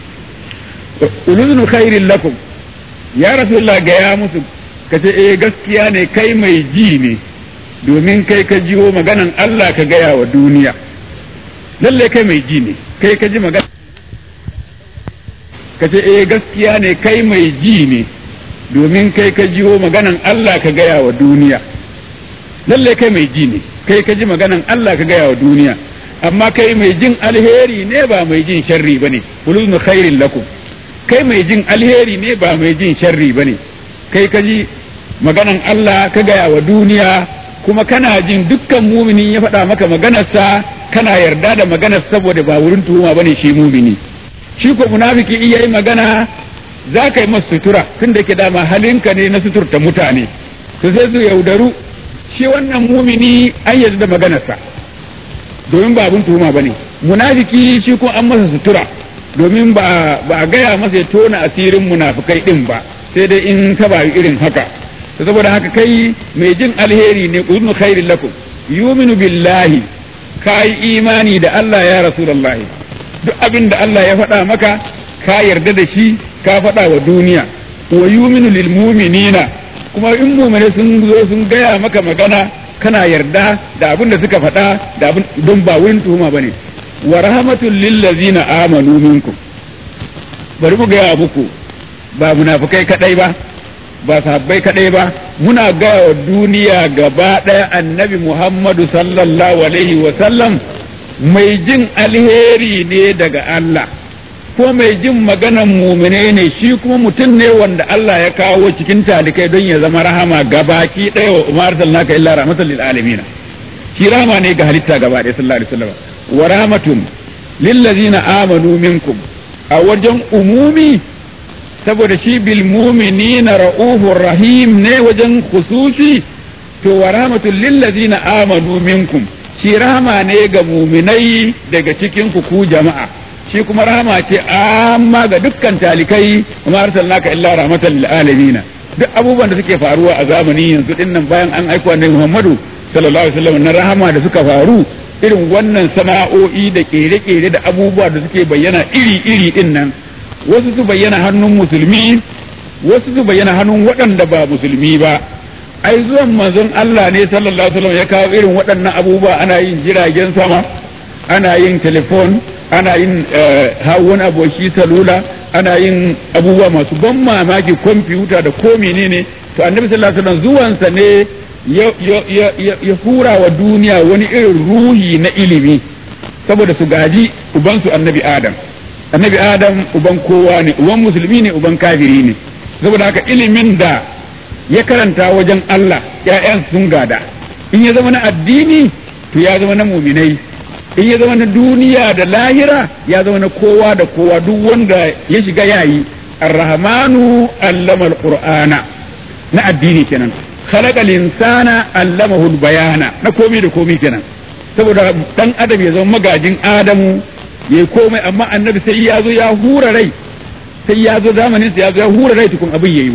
uluzunu khairin lakum ya rasulullah gaya musu ka ce eh gaskiya ne kai mai ji ne domin kai ka jiwo maganan Allah ka gaya wa duniya lalle kai mai ji ne kai ka ji magana ka ce eh gaskiya ne kai mai ji ne domin kai ka jiwo maganan Allah ka gaya wa duniya lalle kai mai ji ne kai ka ji maganan Allah ka gaya wa duniya amma kai mai jin alheri ne ba mai jin sharri bane kullu khairin lakum kai mai jin alheri ne ba mai jin sharri bane kai ka ji maganan Allah ka gaya wa duniya kuma kana jin dukkan mumini ya faɗa maka maganarsa kana yarda da maganar saboda ba wurin tuhuma bane shi mumini shi ko munafiki iya yi magana za ka yi masa sutura tun da ke dama halinka ne na suturta mutane to sai su yaudaru shi wannan mumini an yarda da maganarsa domin ba abin tuhuma bane munafiki shi ko an masa sutura domin ba a gaya masa ya tona asirin munafikai din ba sai dai in ta ba irin haka saboda haka kai mai jin alheri ne uznu khairin lakum yuminu billahi ka yi imani da Allah ya rasulullahi duk abin da Allah ya faɗa maka ka yarda da shi ka faɗa wa duniya wa yuminu lil mu'minina kuma in mu'mine sun zo sun gaya maka magana kana yarda da abin da suka faɗa da abin don ba wurin tuhuma bane wa rahmatul lil ladzina amanu minkum bari mu gaya muku ba munafikai kadai ba ba sahabbai kadai ba muna gaya wa duniya gaba ɗaya annabi Muhammadu sallallahu alaihi wa sallam mai jin alheri ne daga Allah ko mai jin maganan mumine ne shi kuma mutum ne wanda Allah ya kawo cikin talikai don ya zama rahama gabaki ɗaya wa umar sallaka illa rahmatan lil alamin shi rahama ne ga halitta gaba ɗaya sallallahu alaihi wasallam wa rahmatun lil ladzina amanu minkum a wajen umumi saboda shi bil mu'minina ra'ufur rahim ne wajen khususi to wa rahmatul lil ladzina amanu minkum shi rahama ne ga muminai daga cikin ku ku jama'a shi kuma rahama ce amma ga dukkan talikai kuma arsalnaka illa rahmatan lil alamin duk abubuwan da suke faruwa a zamani yanzu din nan bayan an aiko annabi Muhammadu sallallahu alaihi wasallam na rahama da suka faru irin wannan sana'o'i da kere-kere da abubuwa da suke bayyana iri-iri din nan wasu su bayyana hannun musulmi wasu su bayyana hannun waɗanda ba musulmi ba ai zuwan manzon Allah ne sallallahu alaihi wasallam ya kawo irin waɗannan abubuwa ana yin jiragen sama ana yin telefon ana yin wani aboki salula ana yin abubuwa masu ban mamaki kwamfuta da ko menene to annabi sallallahu alaihi wasallam zuwansa ne ya hura wa duniya wani irin ruhi na ilimi saboda su gaji ubansu annabi adam annabi adam uban kowa ne uban musulmi ne uban kafiri ne saboda haka ilimin da ya karanta wajen Allah ‘ya'yan sun gada in ya zama na addini to ya zama na muminai in ya zama na duniya da lahira ya zama na kowa da kowa duk wanda ya shiga yayi arrahmanu allama alqur'ana na addini kenan khalaqa insana allamahu bayana na komai da komai kenan saboda dan adam ya zama magajin adamu yayi komai amma annabi sai ya zo ya hura rai sai ya zo zamanin sa ya zo ya hura rai tukun abin yayi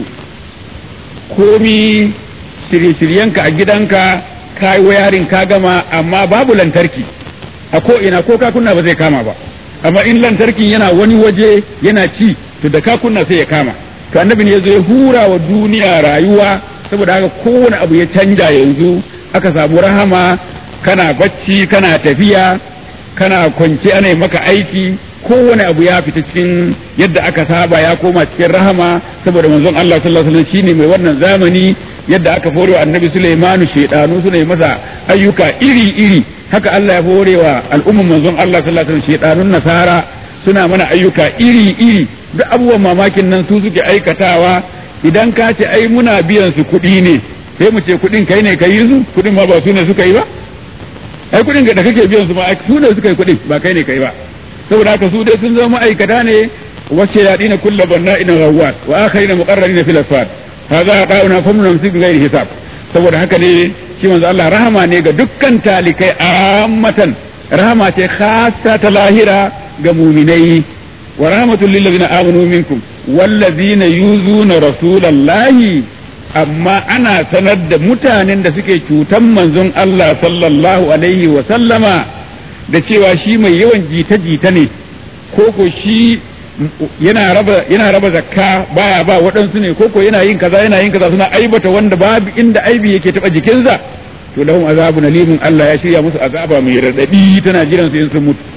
komi shirye-shiryenka a gidanka ka yi wayarin ka gama amma babu lantarki a ko ina ko ka kunna ba zai kama ba amma in lantarkin yana wani waje yana ci to da ka kunna sai ya kama to annabi ne yazo ya hura wa duniya rayuwa saboda haka kowane abu ya canja yanzu aka samu rahama kana bacci kana tafiya kana kwance ana maka aiki kowane abu ya fita cikin yadda aka saba ya koma cikin rahama saboda manzon Allah sallallahu alaihi wasallam shine mai wannan zamani yadda aka fore wa annabi Sulaimanu shedanu suna yi masa ayyuka iri iri haka Allah ya fore wa al'umman manzon Allah sallallahu alaihi wasallam shedanun nasara suna mana ayyuka iri iri duk abubuwan mamakin nan su suke aikatawa idan ka ce ai muna biyan su kuɗi ne sai mu ce kuɗin kai ne ka yi su kuɗin ma ba su ne suka yi ba ai kuɗin da kake biyan su ma su ne suka yi kuɗin ba kai ne kai ba saboda haka su dai sun zama ma'aikata ne wace yaɗi na kulla banna ina rawat wa akhari na muqarrari na fil asfad hadha qa'una fam namsik bi ghairi hisab saboda haka ne shi manzo Allah rahama ne ga dukkan talikai ammatan rahama ce khassa ta lahira ga mu'minai wa rahmatul lil ladina amanu minkum wallazina yuzuna rasulallahi amma ana sanar da mutanen da suke cutan manzon Allah sallallahu alaihi wa sallama da cewa shi mai yawan jita-jita ne ko ko shi yana raba yana raba zakka baya ba waɗansu ne ko ko yana yin kaza yana yin kaza suna aibata wanda babu inda aibi yake taba jikinsa to lahum azabun alimun Allah ya shirya musu azaba mai radadi tana jiran su in sun mutu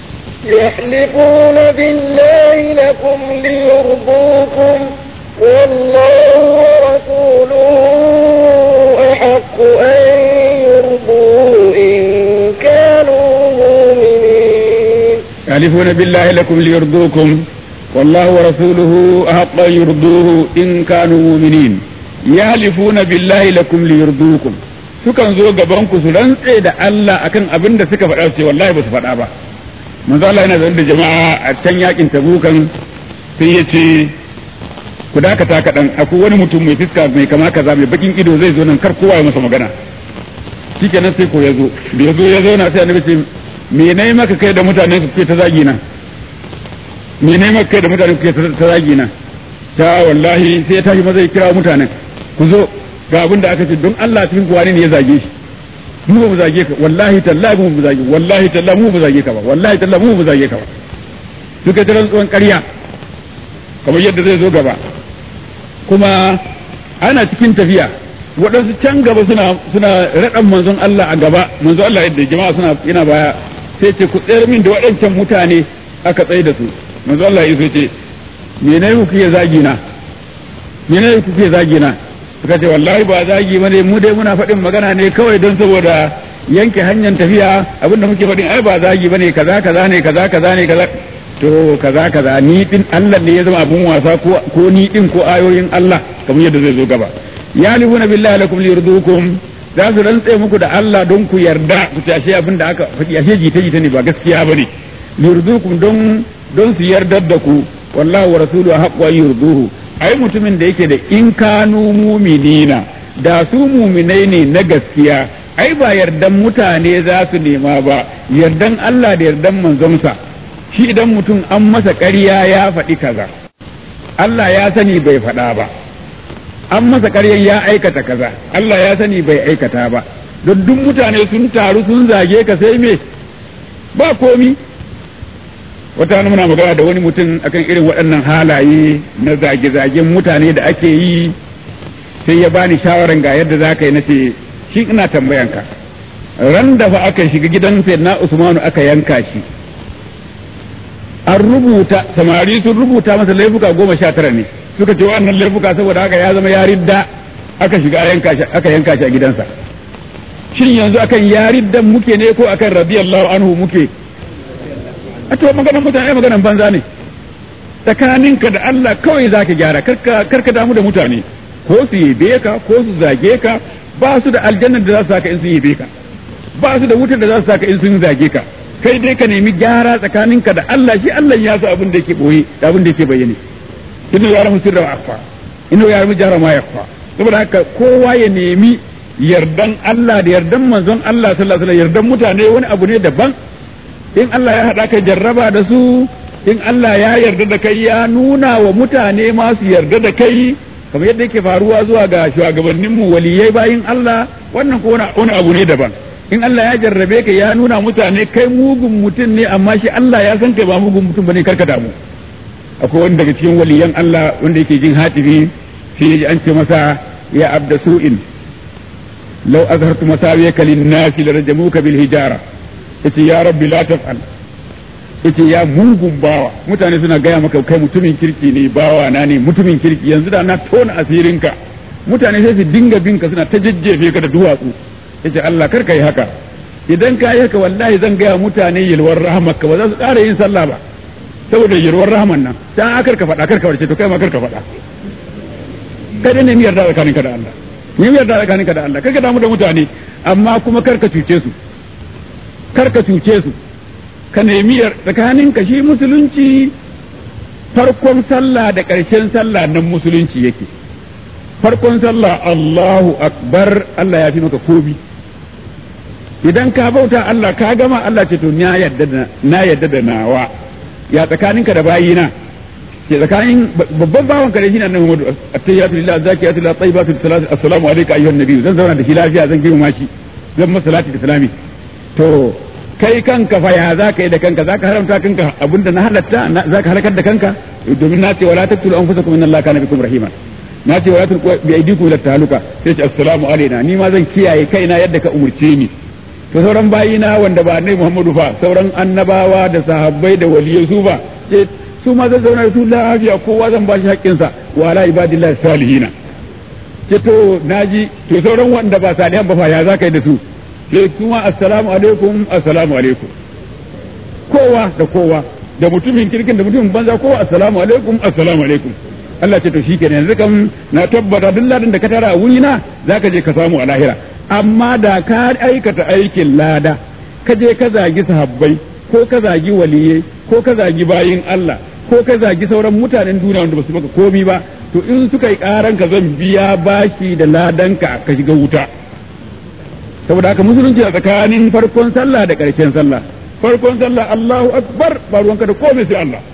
يحلفون بالله لكم ليرضوكم والله ورسوله أحق أن يرضوه إن كانوا مؤمنين يحلفون بالله لكم ليرضوكم والله ورسوله أحق أن يرضوه إن كانوا مؤمنين يحلفون بالله لكم ليرضوكم sukan zo gaban ku su rantse da Allah akan abin da suka faɗa su ce wallahi ba su faɗa ba manzo Allah yana zaune da jama'a a can yakin tabukan sai ya ce ku dakata kaɗan akwai wani mutum mai fiska mai kama kaza mai bakin ido zai zo nan kar kowa ya masa magana shikenan sai ko ya zo da ya zo ya zauna sai annabi ce me ne maka kai da mutane ku ke ta zagi na me ne maka kai da mutane ku ke ta zagi na ta wallahi sai ya tashi maza ya kira mutanen ku zo ga abin da aka ce don Allah cikin kuwa ne ya zage shi mu ba mu zage ka wallahi tallahi mu ba zage wallahi tallahi mu ba zage ka ba wallahi tallahi mu ba zage ka ba suka ta rantsuwan ƙarya kamar yadda zai zo gaba kuma ana cikin tafiya waɗansu can gaba suna suna raɗan manzon Allah a gaba manzon Allah yadda jama'a suna yana baya sai ce ku tsayar min da waɗancan mutane aka tsaye da su manzon Allah ya ce me ne kuke zagi na me ne kuke zagi na suka ce wallahi ba zagi bane mu dai muna faɗin magana ne kawai don saboda yanke hanyar tafiya abinda muke faɗin ai ba zagi bane kaza kaza ne kaza kaza ne kaza to kaza kaza ni din Allah ne ya zama abun wasa ko ko ni din ko ayoyin Allah kamar yadda zai zo gaba ya lihuna billahi lakum liyurdukum za su rantse muku da Allah don ku yarda ku tashe abin da aka faɗi ashe jita jita ne ba gaskiya bane liyurdukum don don su yardar da ku wallahu wa rasuluhu haqqu yurduhu ai mutumin da yake da in kanu muminina da su muminai ne na gaskiya ai ba yardan mutane za su nema ba yardan Allah da yardan manzonsa shi idan mutum an masa ƙarya ya faɗi kaza Allah ya sani bai faɗa ba an masa ƙarya ya aikata kaza Allah ya sani bai aikata ba don duk mutane sun taru sun zage ka sai me ba komi wata muna magana da wani mutum akan irin waɗannan halaye na zage-zagen mutane da ake yi sai ya bani shawaran ga yadda za ka yi nace shi ina tambayanka ran da fa aka shiga gidan sayyidina Usmanu aka yanka shi an rubuta samari sun rubuta masa laifuka goma sha tara ne suka ce wannan laifuka saboda haka ya zama yaridda aka shiga aka yanka shi a gidansa shin yanzu akan yariddan muke ne ko akan radiyallahu anhu muke a to maganan mutane maganan banza ne tsakaninka da Allah kawai zaka gyara karka karka damu da mutane ko su yabe ka ko su zage ka ba su da aljannar da za su saka in sun yabe ka ba su da wutar da za su saka in sun zage ka kai dai ka nemi gyara tsakaninka da Allah shi Allah ya sa abin da yake boye da abin da yake bayyane inna ya ramu sirra akfa inna ya ramu jahra ma yakfa saboda haka kowa ya nemi yardan Allah da yardan manzon Allah sallallahu alaihi wasallam yardan mutane wani abu ne daban in Allah ya hada ka jarraba da su in Allah ya yarda da kai ya nuna wa mutane ma su yarda da kai kamar yadda yake faruwa zuwa ga shugabanninmu waliyai bayin Allah wannan ko wani abu ne daban in Allah ya jarrabe ka ya nuna mutane kai mugun mutum ne amma shi Allah ya san kai ba mugun mutum bane karka damu akwai wani daga cikin waliyan Allah wanda yake jin hatibi sai ya ji an ce masa ya abda su'in law azhartu masawiyaka lin-nasi larajamuka bil hijara yace ya rabbi la taf'al yace ya mugun bawa mutane suna gaya maka kai mutumin kirki ne bawa na ne mutumin kirki yanzu da na tona asirinka mutane sai su dinga binka suna ta jajjefe ka da duwatsu yace Allah kar ka yi haka idan ka yi haka wallahi zan gaya mutane yalwar rahamarka ba za su ƙara yin sallah ba saboda yalwar rahaman nan dan akar ka faɗa kar ka warce to kai ma kar ka faɗa kai dai ne miyar da tsakaninka da Allah ne miyar da tsakaninka da Allah kar ka damu da mutane amma kuma kar ka cuce su kar ka cuce su ka nemi tsakaninka shi musulunci farkon sallah da ƙarshen sallah nan musulunci yake farkon sallah Allahu akbar Allah ya fi maka kobi idan ka bauta Allah ka gama Allah ce to na yadda da na yadda da nawa ya tsakaninka da bayina ke tsakanin babban bawan ka da shi na nan Muhammadu at-tayyatu lillahi zakiyatu lillahi tayyibatu salatu assalamu alayka ayyuhan nabiy zan zauna da shi lafiya zan girma shi zan masa salati da salami to kai kanka fa ya za ka yi da kanka za ka haramta kanka abinda na halatta za ka halakar da kanka domin na ce wala taqtulu anfusakum inna allaha kana bikum rahima na ce wala tulqu bi aydikum ila tahaluka sai ce assalamu alaina ni ma zan kiyaye kaina yadda ka umurce ni to sauran bayina wanda ba annabi Muhammadu fa sauran annabawa da sahabbai da waliyai su ba ce su ma zan zauna da su lafiya kowa zan ba shi haƙƙinsa wa ala ibadillahi salihina ce to naji to sauran wanda ba salihan ba fa ya za ka yi da su sai kuma assalamu alaikum assalamu alaikum kowa da kowa da mutumin kirkin da mutumin banza kowa assalamu alaikum assalamu alaikum Allah ce to shikenan yanzu kam na tabbata duk ladan da ka tara a wuri na zaka je ka samu a lahira amma da ka aikata aikin lada ka je ka zagi sahabbai ko ka zagi waliyai ko ka zagi bayin Allah ko ka zagi sauran mutanen duniya wanda ba su maka komi ba to in suka yi karan ka zan biya baki da ladanka ka shiga wuta saboda haka musulunci a tsakanin farkon sallah da ƙarshen sallah farkon sallah Allahu akbar ba ruwanka da komai sai Allah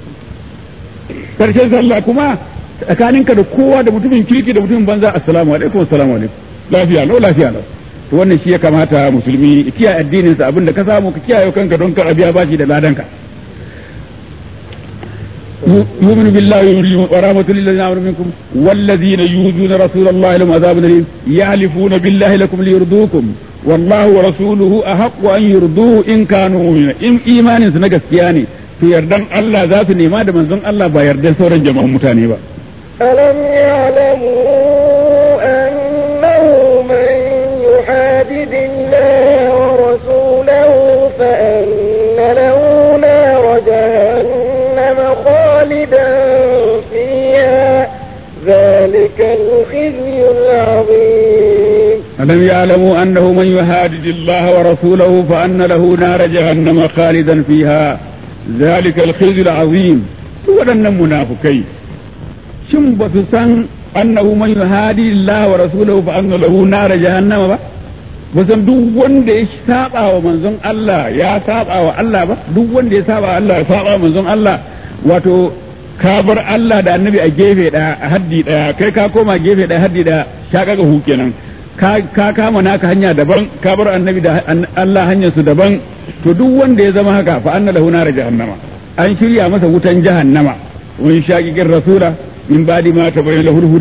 ƙarshen sallah kuma tsakaninka da kowa da mutumin kirki da mutumin banza assalamu alaikum assalamu alaikum lafiya lau lafiya lau to wannan shi ya kamata musulmi ya kiyaye addinin sa abinda ka samu ka kiyaye kanka don kar abiya bashi da ladanka يؤمن بالله ورحمة للذين آمنوا منكم والذين يؤذون رسول الله لهم عذاب أليم يحلفون بالله لكم ليرضوكم والله ورسوله أحق أن يرضوه إن كانوا مؤمنين إن إيمان سنجس يعني في يردن الله ذات نيما من زن الله با يردن سورا جمع متاني با ألم يعلموا أنه من يحادد الله ورسوله فأن له نار جهنم خالدا فيها ذلك الخزي العظيم ألم يعلموا أنه من يهادد الله ورسوله فأن له نار جهنم خالدا فيها ذلك الخزي العظيم waɗannan munafukai shin ba su san annahu man yuhadi Allah wa rasulahu fa anna lahu nar jahannama ba ba san duk wanda ya saba wa manzon Allah ya saba wa Allah ba duk wanda ya saba wa Allah ya saba wa manzon Allah wato ka bar Allah da annabi a gefe daya a haddi daya kai ka koma gefe daya haddi daya ka kaga hu kenan ka kama naka hanya daban ka bar annabi da Allah hanyar su daban to duk wanda ya zama haka fa anna lahu nar jahannama an shirya masa wutan jahannama wani shaqiqin rasula min ba'di ma tabayyana lahu hude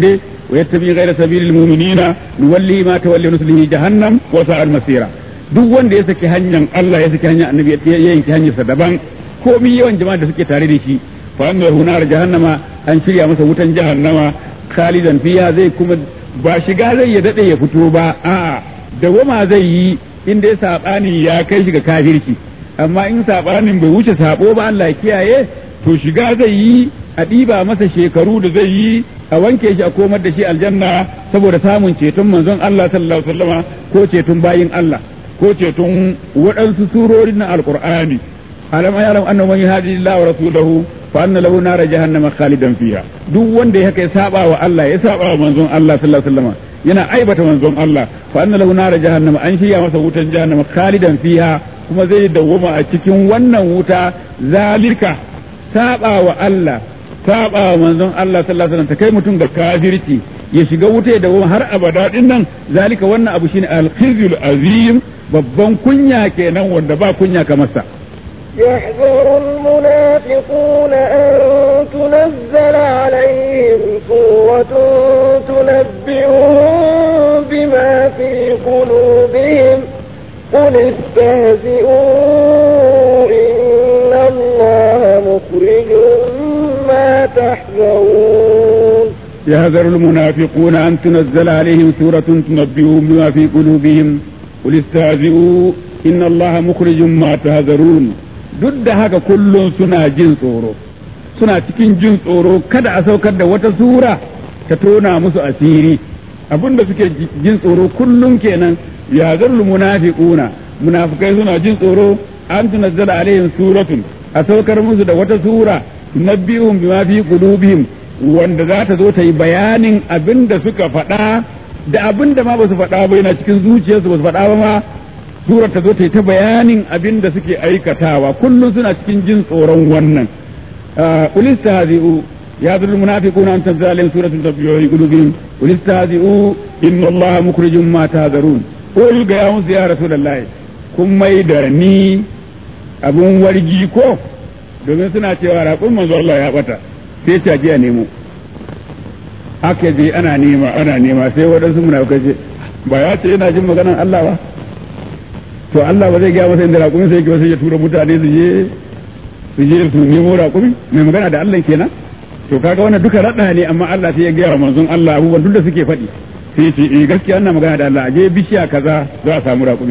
ويتبع غير سبيل المؤمنين نولي ما تولي نصله جهنم وساء المسيرة duk wanda ya saki hanyar Allah ya saki hanyar annabi ya yanki hanyarsa daban komai yawan jama'a da suke tare da shi fa anna hunar jahannama an shirya masa wutan jahannama khalidan fiha zai kuma ba shiga zai ya dade ya fito ba a'a dawama zai yi inda ya sabani ya kai shi ga kafirci amma in sabanin bai wuce sabo ba Allah ya kiyaye to shiga zai yi a ɗiba masa shekaru da zai yi a wanke shi a komar da shi aljanna saboda samun ceton manzon Allah sallallahu alaihi wasallama ko ceton bayin Allah ko ceton waɗansu surorin na alqur'ani alam yaram annahu man yuhadi Allah wa rasulahu fa anna lahu nar jahannama khalidan fiha duk wanda ya kai saba wa Allah ya saba wa manzon Allah sallallahu alaihi wasallama yana aibata manzon Allah fa anna lahu nar jahannama an shirya masa wutan jahannama khalidan fiha kuma zai dawwama a cikin wannan wuta zalika saba wa Allah saba wa manzon Allah sallallahu alaihi wasallam ta kai mutum ga kafirci ya shiga wuta da har abada din nan zalika wannan abu shine al-khizyul azim babban kunya kenan wanda ba kunya kamar sa يحذر المنافقون أن تنزل عليهم سورة تنبئهم بما في قلوبهم قل استهزئوا إن الله مخرج ما تحذرون يحذر المنافقون أن تنزل عليهم سورة تنبئهم بما في قلوبهم قل استهزئوا إن الله مخرج ما تهذرون duk da haka kullum suna jin tsoro suna cikin jin tsoro kada a saukar da wata sura ta tona musu asiri abinda suke jin tsoro kullum kenan ya zarlu munafiquna munafikai suna jin tsoro an tunazzala alaihim suratun a saukar musu da wata sura tunabbihum bima fi qulubihim wanda za ta zo ta yi bayanin abin da suka faɗa da abin da ma ba su faɗa ba yana cikin zuciyarsu ba su faɗa ba ma surar ta zo ta yi ta bayanin abin da suke aikatawa kullum suna cikin jin tsoron wannan ulista hazi'u ya zuru munafiquna an tanzala alaihim suratun tabiyyun qulubihim ulista hazi'u inna allaha mukhrijum ma tahzarun qul ga ya musu ya rasulullahi kun mai da ni abun wargi ko domin suna cewa raƙun manzo Allah ya bata sai ta je a nemo aka je ana nema ana nema sai waɗansu munafikai ce ba ya ce yana jin maganar Allah ba to Allah ba zai gaya masa inda raƙumi sai sai ya tura mutane su je su je su nemo raƙumi mai magana da Allah kenan to kaga wannan duka raɗa ne amma Allah sai ya gaya wa manzon Allah abubuwan duk da suke faɗi sai ce eh gaskiya ana magana da Allah a je bishiya kaza za a samu raƙumi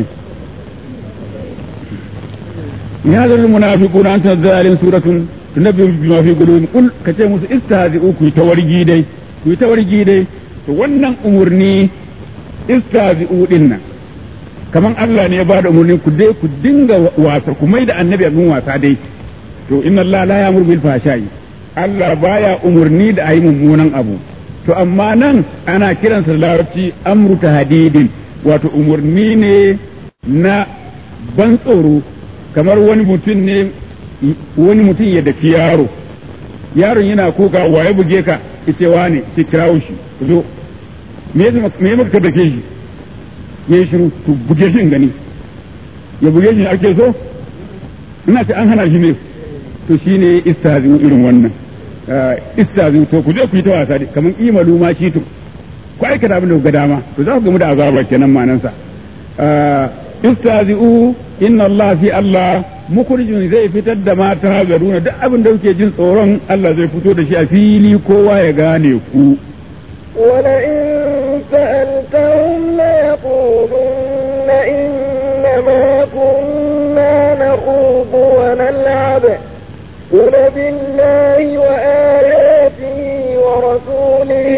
ya zalil munafiquna an tanzala alaihim suratun tunabbi bima fi qulubihim qul kace musu istahzi'u ku ta wargi dai ku ta wargi dai to wannan umurni istahzi'u din nan kaman Allah ne ya ba da umurni ku dai ku dinga wasa ku mai da annabi abin wasa dai to inna Allah la ya'muru bil fahsha'i Allah baya umurni da ayi mummunan abu to amma nan ana kiransa da larabci amru tahdidin wato umurni ne na ban tsoro kamar wani mutum ne wani mutum ya daki yaro yaron yana kuka waye buge ka ita wane ki kirawo shi zo me ya maka dake shi ya yi shiru to buge shi gani ya buge shi ake so ina ce an hana shi ne to shine istazi irin wannan istazi to ku je ku yi ta wasa kamar imalu ma shi to ku aikata abin da ga dama to za ku gamu da azaba kenan manansa istazi'u inna Allah fi Allah mukhrijun zai fitar da mata hazaruna duk abin da kuke jin tsoron Allah zai fito da shi a fili kowa ya gane ku ولئن سألتهم ليقولن إنما كنا نخوض ونلعب قل بالله وآياته ورسوله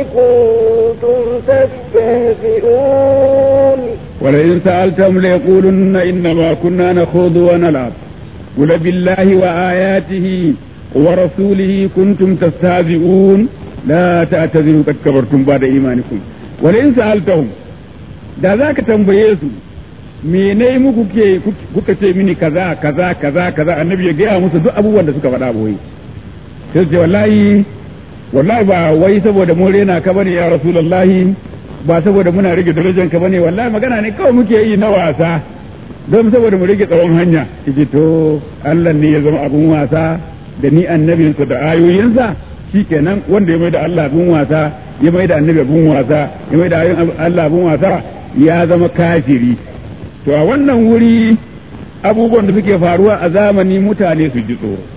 كنتم تستهزئون ولئن سألتهم ليقولن إنما كنا نخوض ونلعب قل بالله وآياته ورسوله كنتم تستهزئون لا تعتذروا قد كبرتم بعد إيمانكم ولئن سألتهم da za ka tambaye su mene muku ke kuka ce mini kaza kaza kaza kaza annabi ya gaya musu duk abubuwan da suka faɗa boye sai ce wallahi wallahi ba wai saboda mun rena ka bane ya rasulullahi ba saboda muna rage darajar ka bane wallahi magana ne kawai muke yi na wasa don saboda mu rage tsawon hanya yace to Allah ne ya zama abun wasa da ni annabinsa da ayoyinsa shikenan wanda ya mai da Allah abun wasa ya mai da annabi abun wasa ya mai da ayoyin Allah abun wasa ya zama kafiri to a wannan wuri abubuwan da suke faruwa a zamani mutane su ji tsoro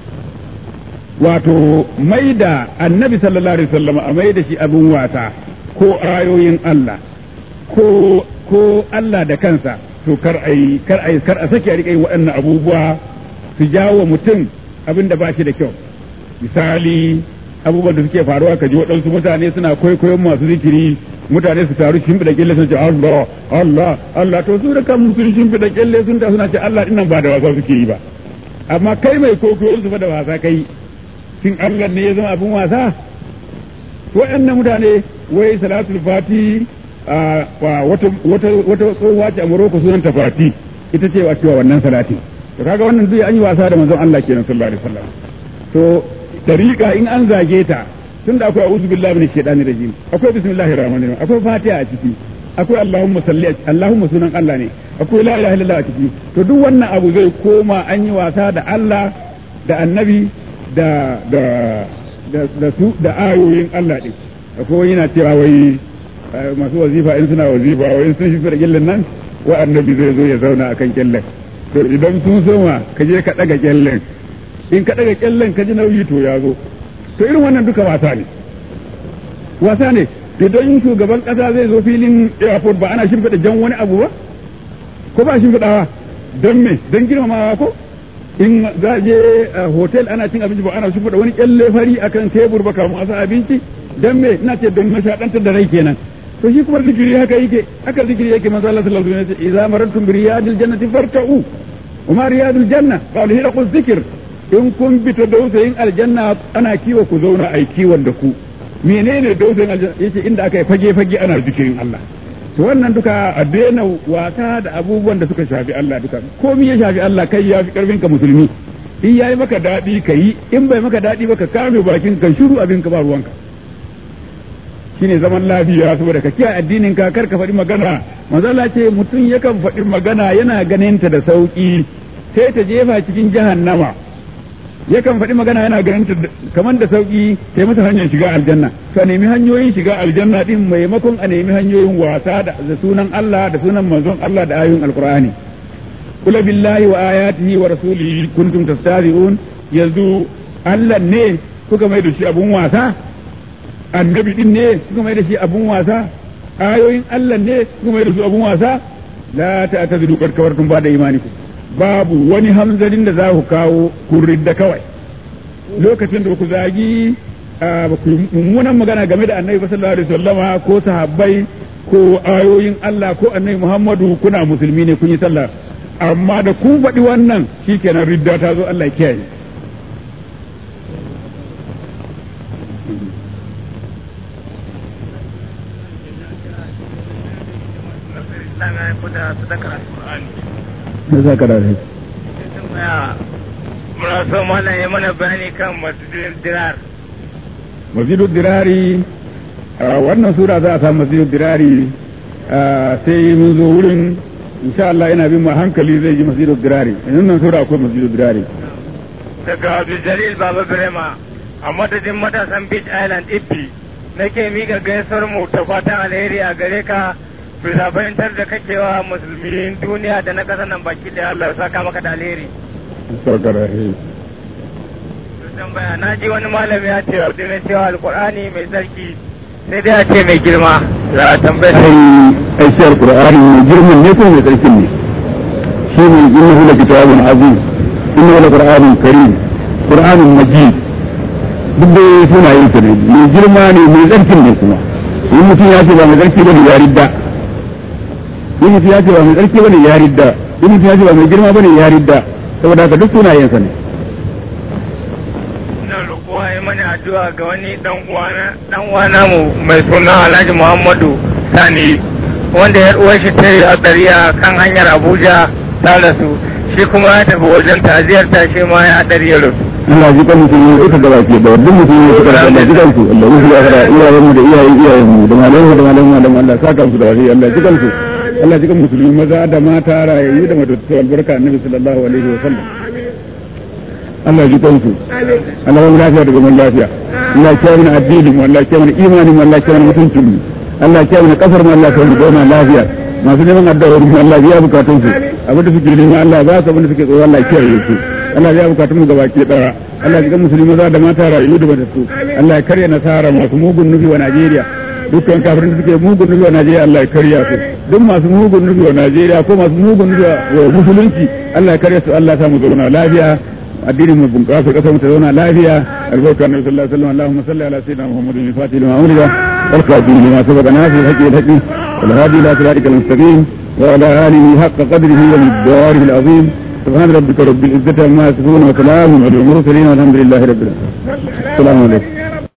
wato mai da annabi sallallahu alaihi wasallam a mai da shi abun wasa ko ayoyin Allah ko ko Allah da kansa to kar ai kar ai kar a sake a rika waɗannan abubuwa su jawo mutum abin da ba shi da kyau misali abubuwan da suke faruwa ka ji waɗansu mutane suna kwaikwayon masu zikiri mutane su taru shimfiɗa kyalle sun ce Allah Allah Allah to su da kan sun shimfiɗa kyalle sun ta suna ce Allah dinnan ba da wasa suke yi ba amma kai mai kwaikwayon su fa da wasa kai shin Allah ne ya zama abin wasa waɗannan mutane wai salatul fati wata wata tsohuwa ce a Morocco sunan ta fati ita ce wa cewa wannan salati to kaga wannan zai an yi wasa da manzon Allah kenan sallallahu alaihi wasallam to dariƙa in an zage ta tunda akwai a'udhu billahi minash shaitani rajim akwai bismillahir rahmanir rahim akwai fatiha a ciki akwai allahumma salli allahumma sunan Allah ne akwai la ilaha illallah a ciki to duk wannan abu zai koma an yi wasa da Allah da annabi da da da su da ayoyin Allah din akwai yana cewa wai masu wazifa in suna wazifa wai sun shi da gillan nan wa annabi zai zo ya zauna akan kyallen to idan sun soma ka je ka daga kyallen in ka daga kyallen ka ji nauyi to ya zo to irin wannan duka wasa ne wasa ne idan shugaban kasa zai zo filin airport ba ana shimfiɗa jan wani abu ba ko ba shimfiɗawa don me don girmamawa ko in za je hotel ana cin abinci ba ana shimfiɗa wani kyalle fari akan tebur ba kamun asa abinci don me ina ce don nishaɗantar da rai kenan to shi kuma zikiri haka yake haka zikiri yake manzo Allah sallallahu alaihi wasallam idza marantum bi riyadil jannati farta'u wa ma riyadul janna qalu hilaqu dhikr in kun bi ta dausayin aljanna ana kiwo ku zauna ai kiwon da ku menene dausayin aljanna yace inda aka yi fage fage ana zikirin Allah to wannan duka a daina wasa da abubuwan da suka shafi Allah duka komai ya shafi Allah kai ya fi karfin ka musulmi in yayi maka dadi ka yi in bai maka dadi ba ka kame bakin ka shiru abin ka ba ruwanka shine zaman lafiya saboda ka kiyaye addinin ka kar ka faɗi magana manzo Allah ce mutum yakan faɗi magana yana ganin ta da sauki sai ta jefa cikin jahannama yakan faɗi magana yana ganin ta kamar da sauki sai mata hanyar shiga aljanna to a nemi hanyoyin shiga aljanna din maimakon a nemi hanyoyin wasa da sunan Allah da sunan manzon Allah da ayoyin alqur'ani kula billahi wa ayatihi wa rasulihi kuntum tastazi'un yanzu Allah ne kuka mai da shi abun wasa annabi din ne kuka mai da shi abun wasa ayoyin Allah ne kuka mai da su abun wasa la ta'tadiru qad kawartum ba da imanikum babu wani hamzarin da za ku kawo kurrin da kawai lokacin da ku zagi ba ku mummunan magana game da annabi sallallahu alaihi wasallama ko sahabbai ko ayoyin Allah ko annabi Muhammadu kuna musulmi ne kun yi sallah amma da ku faɗi wannan shikenan ridda ta zo Allah kiyaye na za ka da rai muna so mana yi mana bayani kan masjidin dirar masjidul dirari wannan sura za a samu masjidul dirari sai mun zo wurin insha Allah ina bin ma hankali zai ji masjidul dirari yanzu nan sura akwai masjidul dirari daga Abdul Jalil Baba Birema a madadin matasan Beach Island Ibbi nake miƙa gaisuwar mu ta fatan alheri a gare ka bisa fahimtar da kake wa musulmin duniya da na ƙasar nan baki da Allah saka maka da alheri. tambaya na ji wani malami ya ce wa mai cewa alkur'ani mai sarki sai dai a ce mai girma za a tambaya ai ai shi alqur'ani mai girman ne ko mai tsarkin ne shi ne innahu la kitabun aziz innahu la qur'anun karim qur'anun majid duk da sunayen sa ne mai girma ne mai tsarkin ne kuma in mutum ya ce ba mai tsarki bane ya ridda in mutum ya ce ba mai tsarki bane ya ridda in mutum ya ce ba mai girma bane ya ridda saboda haka duk sunayen sa ne ina roƙo ya mana addu'a ga wani dan uwana dan uwana mu mai suna Alhaji Muhammadu Sani wanda ya uwar shi ta yi hatsari a kan hanyar Abuja ta rasu shi kuma ya tafi wajen ta'aziyar ta shi ma ya hatsari ya rasu Allah ji kan musulmi ita gaba ke da duk musulmi suka da Allah ji kansu Allah musu ya fara iyayen mu da iyayen iyayen mu da malamu da malamu da Allah saka su da wani Allah ji kansu Allah ji kan musulmi maza da mata rayayyu da matattu albarka annabi sallallahu alaihi wa sallam Allah ya ji kansu Allah ya mu lafiya da zaman lafiya Allah ya kiyaye mana addinin mu Allah ya kiyaye mana imanin mu Allah ya kiyaye mana mutuncin mu Allah ya kiyaye mana kasar mu Allah ya kiyaye mana zauna lafiya masu neman addu'a mu Allah ya bukatun su abin da suke neman Allah ba su abin da suke tsoro Allah ya kiyaye su Allah ya bukatun mu gabaki daya Allah ya ga musulmi maza da mata rayu da matattu Allah ya karya nasara masu mugun nufi wa Najeriya dukkan kafirin da suke mugun nufi wa Najeriya Allah ya karya su duk masu mugun nufi wa Najeriya ko masu mugun nufi wa musulunci Allah ya karya su Allah ya samu zauna lafiya addinin mu bunƙasa kasar mu ta zauna lafiya albarka annabi sallallahu alaihi wasallam Allahumma salli ala sayyidina Muhammadin al-fatih lima umrida wal khatim lima sabaqa nafi al-haqqi al-haqqi wal hadi ila siratikal mustaqim wa ala alihi haqqa qadrihi wa miqdarihi al-azim سبحان ربك رب العزة عما يصفون وسلام على المرسلين والحمد لله رب العالمين السلام عليكم